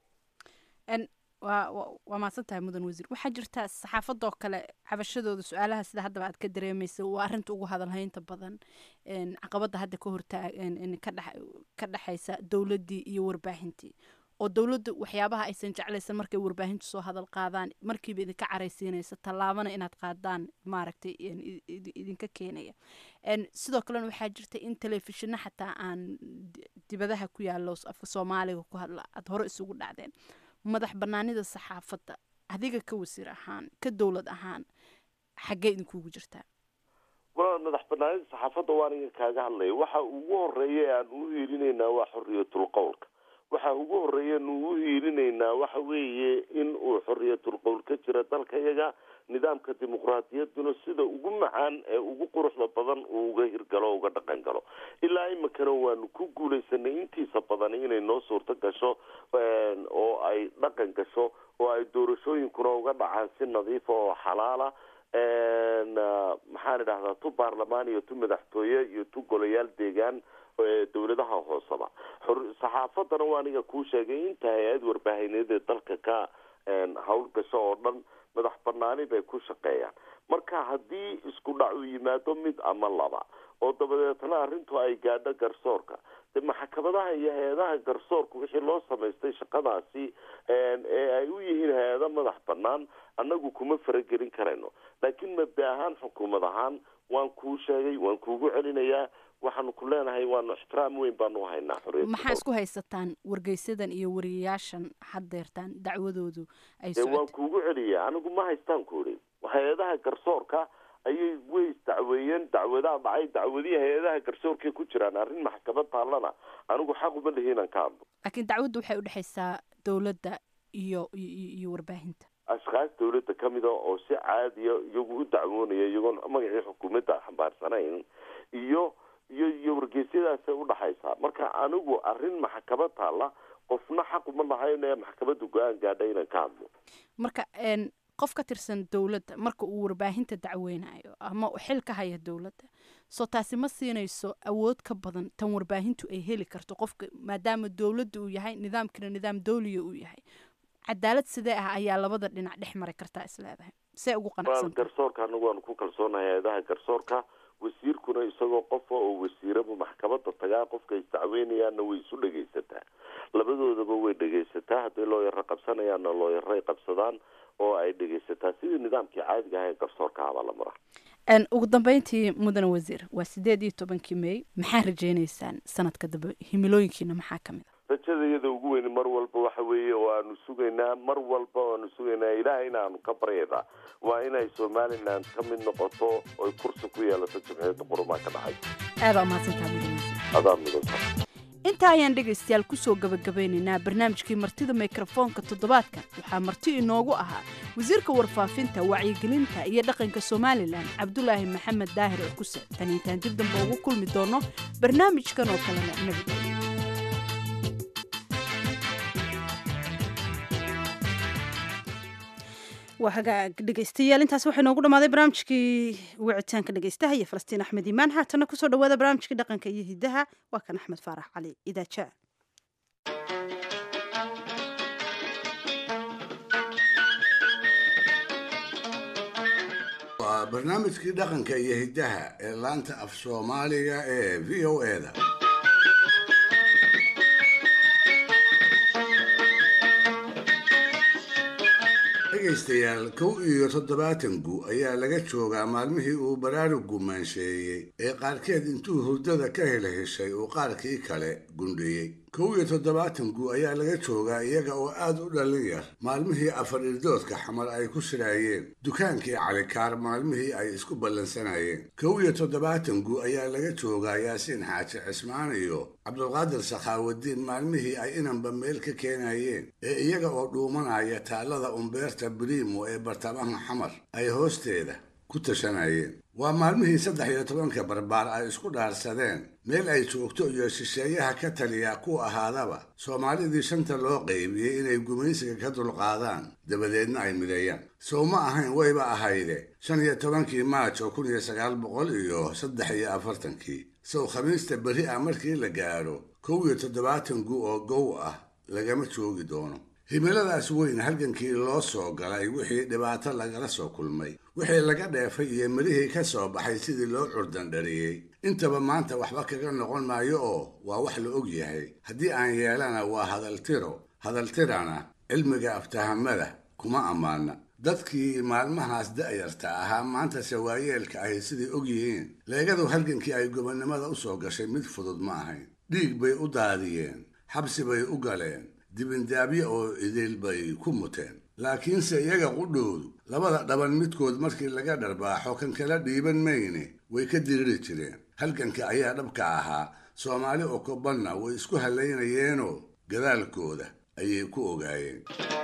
waa waa mahadsan tahay mudan wasiir waxaa jirta saxaafadoo kale cabashadooda su-aalaha sida haddaba aad ka dareemaysa waa arrinta ugu hadalhaynta badan caqabadda hadda ka hortaa ka dhexaysa dowladdii iyo warbaahintii oo dowladda waxyaabaha aysan jeclaysan markay warbaahintu soo hadal qaadaan markiiba idinka caraysiinaysa tallaabana inaad qaadaan maaragtay idinka keenaya sidoo kalena waxaa jirta in telefishina xataa aan dibadaha ku yaalo afka soomaaliga ku hadla aada hore isugu dhacdeen madax banaanida saxaafadda adiga ka wasiir ahaan ka dowlad ahaan xaggee idinkuugu jirtaa walaal madax banaanida saxaafadda waan idin kaaga hadlaya waxa ugu horeeya aan u hiilinaynaa waa xoriyatul qowlka waxa ugu horeeya nu u hiilinaynaa waxa weeye in uu xoriyatul qowl ka jira dalkayaga nidaamka dimuqraadiyadduna sida ugu macaan ee ugu quruxda badan uu uga hirgalo uga dhaqan galo ilaa iminkana waanu ku guulaysanay intiisa badan inay noo suurto gasho oo ay dhaqan gasho oo ay doorashooyinkuna uga dhacaan si nadiifa oo xalaala maxaan idhahdaa tu baarlamaan iyo tu madaxtooye iyo tu golayaal deegaan dowladaha hooseba saxaafadana waa aniga kuu sheegay inta hay-ad warbaahineed ee dalka ka hawl gasho oo dhan madax banaani bay ku shaqeeyaan marka haddii isku dhac uu yimaado mid ama laba oo dabadeetna arrintu ay gaadho garsoorka de maxkamadaha iyo hay-adaha garsoorka wixii loo samaystay shaqadaasi ee ay u yihiin hay-ado madax banaan annagu kuma faragelin karayno laakiin mabda ahaan xukuumad ahaan waan kuu sheegay waan kuugu celinayaa waxaanu ku leenahay waanu ixtiraam weyn baanu haynaa xorriyadda maxaa isku haysataan wargeysadan iyo wariyayaashan haddeertaan dacwadoodu ay dee waan socoto kuugu celiya anigu ma haystaan ku idhi hay-adaha garsoorka ayay way isdacweeyeen dacwadaa dhacay dacwadihii hay-adaha garsoorkay ku jiraan arrin maxkamad taallana anigu xaq uma lihi inaan ka hadlo laakiin dacwaddu waxay udhexaysaa dowladda iyo iyo iyo warbaahinta ashkaas dawladda ka mida oo si caadiya iyagu u dacwoonaya iyagoon magacii xukuumadda xambaarsanayn iyo iyo iyo wargeysyadaasay udhaxaysaa marka anigu arrin maxkamad taalla qofna xaq uma lahayn ee maxkamadda go-aan gaadha inaan ka hadlo marka een qof ka tirsan dowladda marka uu warbaahinta dacweynayo ama uu xil ka haya dowladda soo taasi ma siinayso awood ka badan tan warbaahintu ay heli karto qofka maadaama dowladda uu yahay nidaamkina nidaam dowliya uu yahay cadaalad sidee ah ayaa labada dhinac dhex mari kartaa is leedahay see ugu waa qanacsan garsoorka anagu waanu ku kalsoonahay hay-adaha garsoorka wasiirkuna isagoo qofa oo wasiiraba maxkamadda tagaa qofka isdacweynayaanna way isu dhegaysataa labadoodaba way dhegaysataa hadday looyaro qabsanayaanna looyaray qabsadaan oo ay dhegaysataa sidii nidaamkii caadiga aha ee garsoorka ahabaa la maraa Een, ugu dambeyntii mudane wasiir waa sideed iyo tobankii may maxaa rajeynaysaan sanadka dambe himilooyinkiina maxaa ka mid a rajada iyada ugu weyn mar walba waxa weeye oo aanu sugaynaa mar walba aanu sugaynaa ilaah inaanu ka baryaynaa waa inay somaliland ka mid noqoto oy kursi ku yeelato jimciyadda qurumaa ka dhacay aadaa umahadsantaha mudane wasiir adaa midanta intaa ayaan dhegaystayaal kusoo gabagabeynaynaa barnaamijkii martida mikrofoonka toddobaadkan waxaa marti inoogu ahaa wasiirka warfaafinta wacyigelinta iyo dhaqanka somalilan cabdulaahi maxamed daahir oo kuse tan intaan dib dambe ugu kulmi doono barnaamijkan oo kalena nabadgelyo waa hagaag dhegaystayaal intaas waxay noogu dhammaaday barnaamijkii wicitaanka dhegaystaha iyo falastiin axmed iimaan haatana kusoo dhawaada barnaamijkii dhaqanka iyo hidaha waa kan axmed faarax cali idaaja waa barnaamijkii dhaqanka iyo hiddaha ee laanta af soomaaliga ee v o eda dhegaystayaal kow iyo toddobaatan gu ayaa laga joogaa maalmihii uu baraarugu maansheeyey ee qaarkeed intuu hurdada ka hel heshay uu qaarkii kale gundhiyey kow iyo toddobaatan gu ayaa laga joogaa iyaga oo aad u dhallin yar maalmihii afar irdoodka xamar ay ku shiraayeen dukaankii calikaar maalmihii ay isku ballansanayeen kow iyo toddobaatan gu ayaa laga joogaa yaasiin xaaji cismaan iyo cabdulqaadir sakhaawadiin maalmihii ay inanba meel ka keenayeen ee iyaga oo dhuumanaya taallada umbeerta brimo ee bartamaha xamar ay hoosteeda ku tashanayeen waa maalmihii saddex iyo tobanka barbaar ay isku dhaarsadeen meel ay joogto iyo shisheeyaha ka taliya ku ahaadaba soomaalidii shanta loo qaybiyey inay gumaysiga ka dulqaadaan dabadeedna ay mideeyaan sow ma ahayn wayba ahayde shan iyo tobankii maaj oo kun iyo sagaal boqol iyo saddex iyo afartankii sow khamiista beri ah markii la gaadho kow iyo toddobaatan gu oo gow ah lagama joogi doono himiladaas weyn halgankii loo soo galay wixii dhibaato lagala soo kulmay wixii laga dheefay iyo midhihii ka soo baxay sidii loo curdandhariyey intaba maanta waxba kaga noqon maayo oo waa wax la og yahay haddii aan yeelana waa hadaltiro hadaltirana cilmiga aftahamada kuma ammaana dadkii maalmahaas da'yarta ahaa maantase waayeelka ahi siday og yihiin leegadu halgankii ay gobonnimada u soo gashay mid fudud ma ahayn dhiig bay u daadiyeen xabsi bay u galeen dibindaabye oo idil bay ku muteen laakiinse iyaga qudhoodu labada dhaban midkood markii laga dharbaaxo kan kala dhiiban mayne way ka diriri jireen halganka ayaa dhabka ahaa soomaali oo kobanna way isku hallaynayeenoo gadaalkooda ayay ku ogaayeen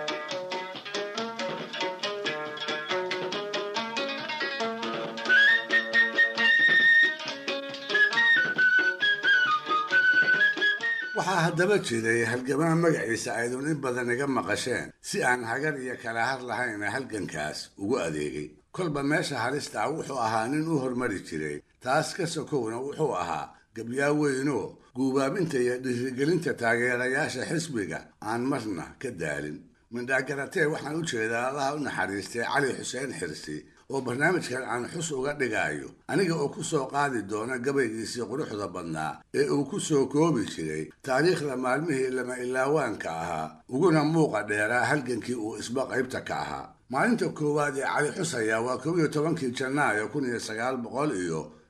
waxaa haddaba jiray halgamaa magaciisa aydun in badan iga maqasheen si aan hagar iyo kala har lahayna halgankaas ugu adeegay kolba meesha halista ah wuxuu ahaa nin u hormari jiray taas ka sokowna wuxuu ahaa gabyaa weynoo guubaabinta iyo dhiirigelinta taageerayaasha xisbiga aan marna ka daalin mindhaagaratee waxaan u jeedaa allaha u naxariistay cali xuseen xirsi oo barnaamijkan aan xus uga dhigaayo aniga oo ku soo qaadi doona gabaygiisii quruxda badnaa ee uu ku soo koobi jiray taariikhda maalmihii lama ilaawaanka ahaa uguna muuqa dheeraa halgankii uu isba qaybta ka ahaa maalinta koowaad ee cali xus ayaa waa kow iyo tobankii janaayo kun iyo sagaal boqol iyo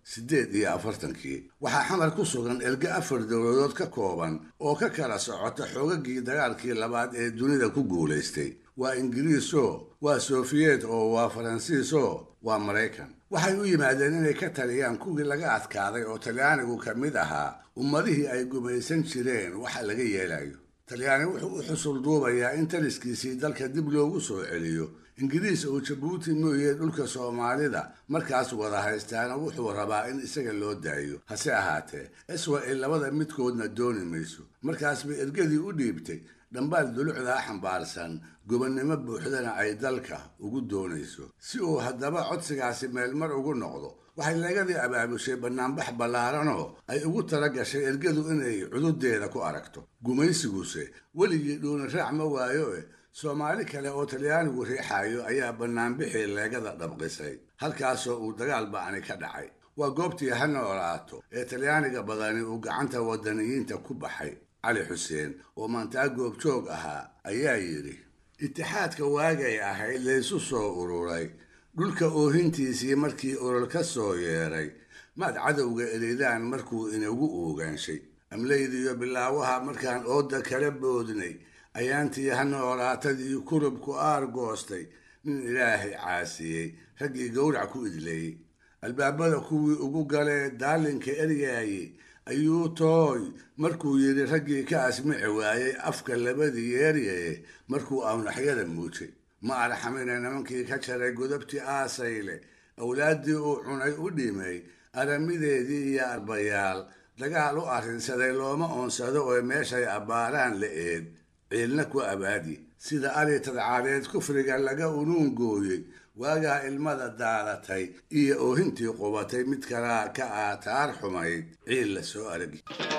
siddeed iyo afartankii waxaa xamar ku sugan erge afar dowladood ka kooban oo ka kala socota xoogagii dagaalkii labaad ee dunida ku guulaystay waa ingiriiso waa sofiyeet oo waa faransiiso waa maraykan waxay u yimaadeen inay ka taliyaan kuwii laga adkaaday oo talyaanigu ka mid ahaa ummadihii ay gumaysan jireen waxa laga yeelayo talyaani wuxuu u xusul duubayaa in taliskiisii dalka dib loogu soo celiyo ingiriis oo jabuuti mooyee dhulka soomaalida markaas wada haystaana wuxuu rabaa in isaga loo daayo hase ahaatee iswa-il labada midkoodna dooni mayso markaas bay ergadii u dhiibtay dhambaal dulucdaa xambaarsan gobonnimo buuxdana ay dalka ugu doonayso si uu haddaba codsigaasi meelmar ugu noqdo waxay lagadii abaabushay bannaanbax ballaaranoo ay ugu tala gashay ergadu inay cududeeda ku aragto gumaysiguse weligii dhuuni raac ma waayo eh soomaali kale oo talyaanigu riixayo ayaa bannaanbixii leegada dhabqisay halkaasoo uu dagaal ba'ani ka dhacay waa goobtii ha noolaato ee talyaaniga badani uu gacanta wadaniyiinta ku baxay cali xuseen oo maantaa goobjoog ahaa ayaa yidhi itixaadka waagay ahayd laysu soo ururay dhulka oohintiisii markii olol ka soo yeeray maad cadowga elidaan markuu inagu oogaanshay amlaydiyo bilaawaha markaan ooda kala boodnay ayaantii ha noolaatadii kurubku aar goostay nin ilaahay caasiyey raggii gowrac ku idleeyey albaabada kuwii ugu galee daalinka eryaayey ayuu tooy markuu yidhi raggii ka asmici waayey afka labadii yeeryaye markuu awnaxyada muujay ma arxamina nimankii ka jaray godabtii aasayle awlaaddii uu cunay u dhimay aramideedii iyo arbayaal dagaal u arrinsaday looma oonsado oo meeshay abbaaraan la eed ciilna ku abaadi sida ari tadcaadeed kufriga laga unuun gooyey waagaa ilmada daadatay iyo oohintii qubatay mid kalaa ka aataar xumayd ciil la soo aragi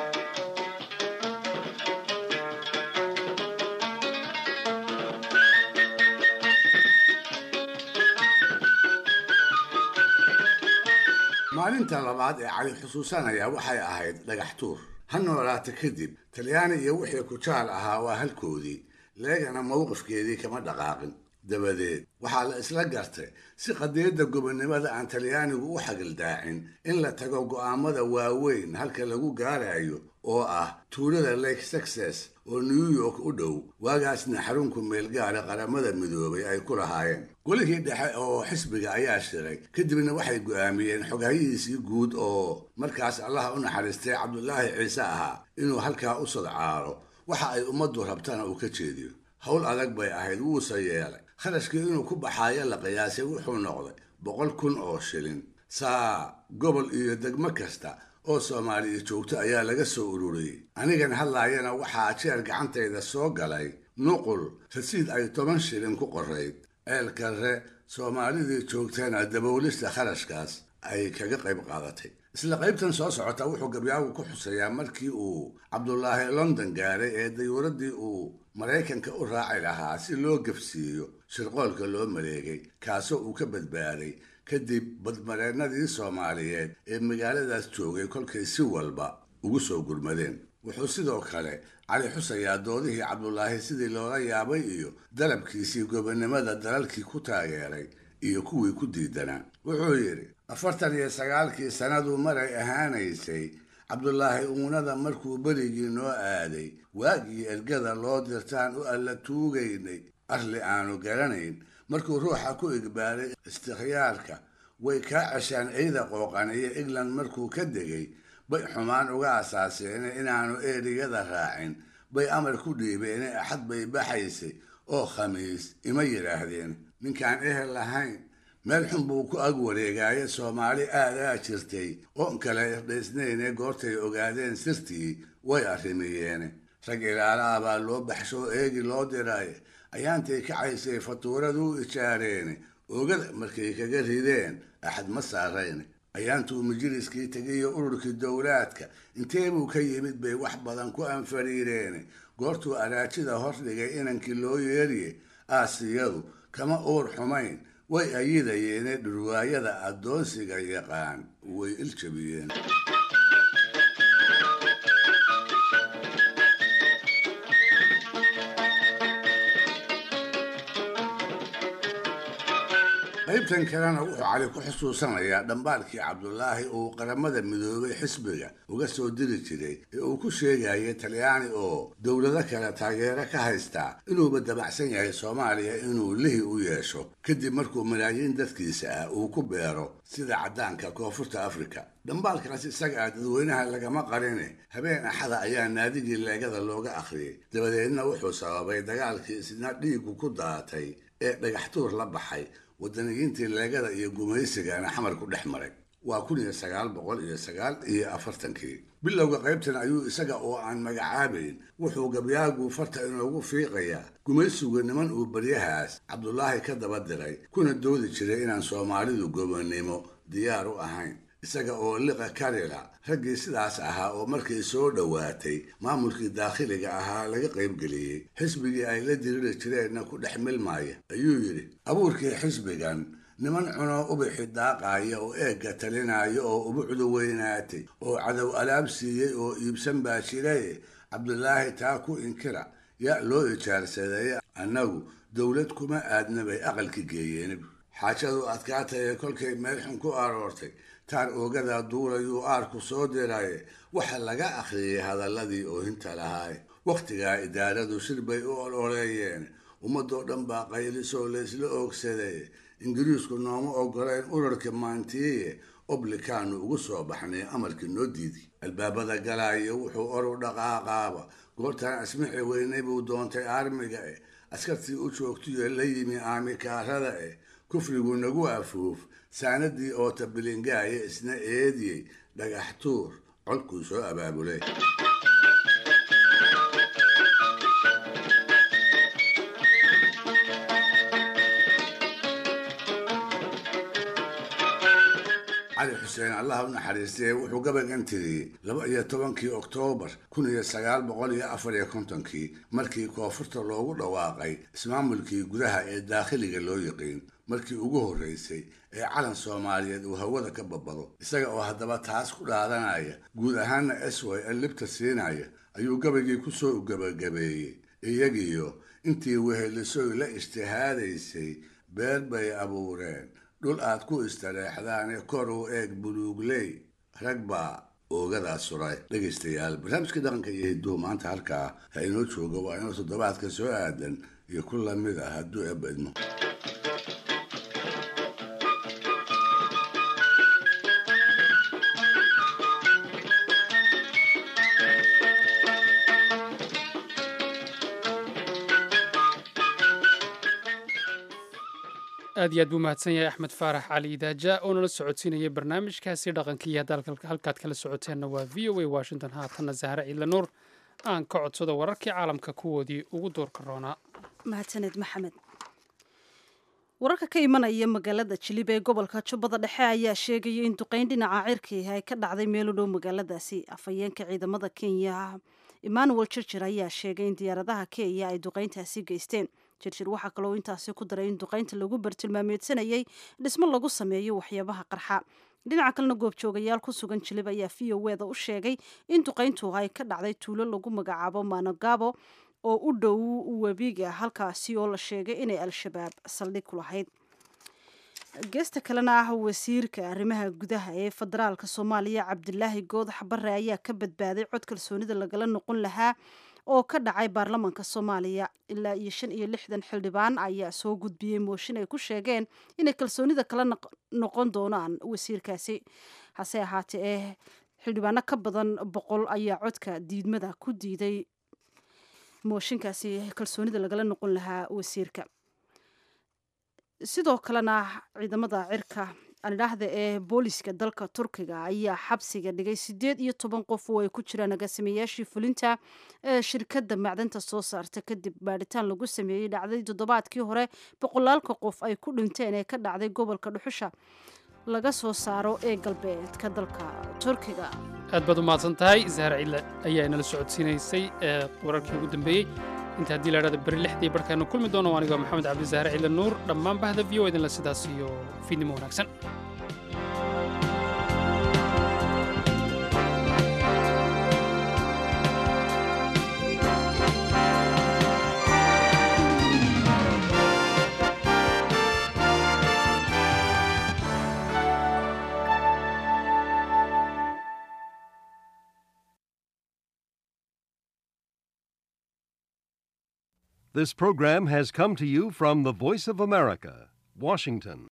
maalinta labaad ee cali xusuusanaya waxay ahayd dhagax tuur ha noolaata kadib talyaani iyo wixii kujaal ahaa waa halkoodii leegana mowqifkeedii kama dhaqaaqin dabadeed waxaa la isla gartay si qadiyadda gobonnimada aan talyaanigu u xagildaacin in la tago go'aamada waaweyn halka lagu gaarayo oo ah tuulada lake success oo new york u dhow waagaasna xarunku meelgaara qaramada midoobay ay ku lahaayeen golihii dhexe oo xisbiga ayaa shiray kadibna waxay go'aamiyeen xoghayihiisii guud oo markaas allaha u naxariistay cabdulaahi ciise ahaa inuu halkaa u sadcaalo waxa ay ummaddu rabtana uu ka jeediyo howl adag bay ahayd wuuse yeelay kharashkii inuu ku baxaayo la qiyaasay wuxuu noqday boqol kun oo shilin saa gobol iyo degmo kasta oo soomaaliya joogto ayaa laga soo ururiyey anigan hadlaayana waxaa jeer gacantayda soo galay nuqul rasiid ay toban shilin ku qorayd ceelkarre soomaalidii joogtana daboolista kharashkaas ay kaga qayb qaadatay isla qaybtan soo socota wuxuu gabyaagu ku xuseeyaa markii uu cabdulaahi london gaaray ee dayuuraddii uu maraykanka u raaci lahaa si loo gafsiiyo shirqoolka loo maleegay kaasoo uu ka badbaaday kadib badmareennadii soomaaliyeed ee magaaladaas joogay kolkay si walba ugu soo gurmadeen wuxuu sidoo kale cali xusayaa doodihii cabdulaahi sidii loola yaabay iyo dalabkiisii gobonnimada dalalkii ku taageeray iyo kuwii ku diidanaa wuxuu yidhi afartan iyo sagaalkii sannadu maray ahaanaysay cabdulaahi uunada markuu berigii noo aaday waagii ergada loo dirtaan u alla tuugaynay arli aanu garanayn markuu ruuxa ku igbaaray istikhyaarka way kaa ceshaan ciida qooqan iyo england markuu ka degay bay xumaan uga asaaseene inaanu eriyada raacin bay amar ku dhiibeene axad bay baxaysay oo khamiis ima yidhaahdeen ninkaan ehel lahayn meel xun buu ku ag wareegaaye soomaali aadaa jirtay oon kale irdhaysnayne goortay ogaadeen sirtii way arrimiyeene rag ilaalaha baa loo baxshoo eegi loo diray ayaantay kacaysay fatuuraduu ijaareene oogada markay kaga rideen axad ma saarayne ayaantuu majliskii tegiyo ururkii dowlaadka intee buu ka yimid bay wax badan ku anfariireene goortuu araajida hordhigay inankii loo yeeriye aasiyadu kama uur xumayn way ayidayeene dhurwaayada addoonsiga yaqaan way iljabiyeen qaybtan kalena wuxuu cali ku xusuusanayaa dhambaalkii cabdulaahi uu qaramada midoobay xisbiga uga soo diri jiray ee uu ku sheegayay talyaani oo dowlado kale taageero ka haystaa inuuba dabacsan yahay soomaaliya inuu lihi u yeesho kadib markuu malaayiin dadkiisa ah uu ku beero sida caddaanka koonfurta afrika dhambaalkaas isaga ah dadweynaha lagama qarine habeen axada ayaa naadigii leegada looga akhriyey dabadeedna wuxuu sababay dagaalkii isna dhiigu ku daatay ee dhagaxtuur la baxay wadaniyiintii leegada iyo gumaysigana xamar ku dhex maray waa kun iyo sagaal boqol iyo sagaal iyo afartankii bilowga qaybtan ayuu isaga oo aan magacaabayn wuxuu gabyaagu farta inoogu fiiqayaa gumaysigu niman uu baryahaas cabdulaahi ka daba diray kuna doodi jiray inaan soomaalidu gobonnimo diyaar u ahayn isaga oo liqa karila raggii sidaas ahaa oo markay soo dhowaatay maamulkii daakhiliga ahaa laga qaybgeliyey xisbigii ay la diriri jireenna ku dhex milmaaya ayuu yidhi abuurkii xisbigan niman cuno ubixi daaqaaya oo eegga talinaya oo ubucdu weynaatay oo cadow alaab siiyey oo iibsan baa jiray cabdulaahi taa ku inkira yaa loo ijaarsaday annagu dowlad kuma aadna bay aqalki geeyeen xaajadu adkaataye kolkay meel xun ku aroortay taar oogada duulayuu aarku soo diraye waxa laga akhriyey hadalladii oohinta lahaaye wakhtigaa idaaradu shir bay u ololeeyeen ummadoo dhan baa qaylisoo laysla oogsaday ingiriisku nooma ogoleen urarka maantiye oblikaanu ugu soo baxnay amarkii noo diidi albaabada galaayo wuxuu oru dhaqaaqaaba goortaan asmixi weynay buu doontay aarmiga eh askartii u joogtiyo la yimi aamikaarada eh kufrigu nagu afuuf saanadii oo tabilingaaye isna eediyey dhagax tuur colkuu soo abaabulay cali xuseen allah u naxariistay wuxuu gabagan tiriyey laba iyo tobankii oktoobar kun iyo sagaal boqol iyo afar iyo kontonkii markii koonfurta loogu dhawaaqay ismaamulkii gudaha ee daakhiliga loo yiqiin markii ugu horreysay ee calan soomaaliyeed uu hawada ka babado isaga oo haddaba taas ku dhaadanaya guud ahaanna esway ee libta siinaya ayuu gabagii ku soo gabagabeeyey iyagiyo intii wehelisoy la ijtihaadaysay beer bay abuureen dhul aad ku istareexdaane kor u eeg buluugley rag baa oogadaas suray dhegaystayaal barnaamijka dhaqanka iyo hiduhu maanta halkaa ha inoo jooga waa inuu toddobaadka soo aadan iyo ku lamid ah hadduu eebba idmo aad iyo aad buu mahadsan yahay axmed faarax cali idaaja oo nala socodsiinayay barnaamijkaasi dhaqankiiyo hadda halkaad kala socoteenna waa v o a washington haatanna zahre ciidla nuur aan ka codsado wararkii caalamka kuwoodii ugu doorka roonaa mahadsaned maxamed wararka ka imanaya magaalada jilib ee gobolka jubbada dhexe ayaa sheegaya in duqeyn dhinaca cirki ay ka dhacday meel u dhow magaaladaasi afhayeenka ciidamada kenya emmanuel jirjir ayaa sheegay in diyaaradaha kenya ay duqeyntaasi geysteen jirjir waxaa kaloo intaasi ku daray in duqeynta lagu bartilmaameedsanayay dhismo lagu sameeyo waxyaabaha qarxa dhinaca kalena goobjoogayaal ku sugan jilib ayaa v o weda u sheegay in duqeyntu ay ka dhacday tuulo lagu magacaabo manogabo oo u dhow webiga halkaasi oo la sheegay inay al-shabaab saldhig ku lahayd geesta kalena ah wasiirka arrimaha gudaha ee federaalka soomaaliya cabdilaahi goodax bare ayaa ka badbaaday cod kalsoonida lagala noqon lahaa oo ka dhacay baarlamaanka soomaaliya ilaa iyo shan iyo lixdan xildhibaan ayaa soo gudbiyey mooshin ay ku sheegeen inay kalsoonida kala noqon doonaan wasiirkaasi hase ahaatee eh xildhibaano ka badan boqol ayaa codka diidmada ku diiday mooshinkaasi kalsoonida lagala noqon lahaa wasiirka sidoo kalena ciidamada cirka aldhaahda ee booliska dalka turkiga ayaa xabsiga dhigay sideed iyo toban qof oo ay ku jiraan agaasimayaashii fulinta ee shirkadda macdanta soo saarta kadib baadhitaan lagu sameeyey dhacday toddobaadkii hore boqolaalka qof ay ku dhinteen ee ka dhacday gobolka dhuxusha laga soo saaro ee galbeedka dalka turkiga aad baad u mahadsan tahay zahra cille ayaa inala socodsiinaysay ee wararkii ugu dambeeyey inta haddii la idhahda beri lixdii barkaanu kulmi doono aniga maxamed cabdi zahre cille nuur dhammaan bahda v o idinla sidaas iyo fiidnimo wanaagsan This program has come to you from the Voice of America, Washington.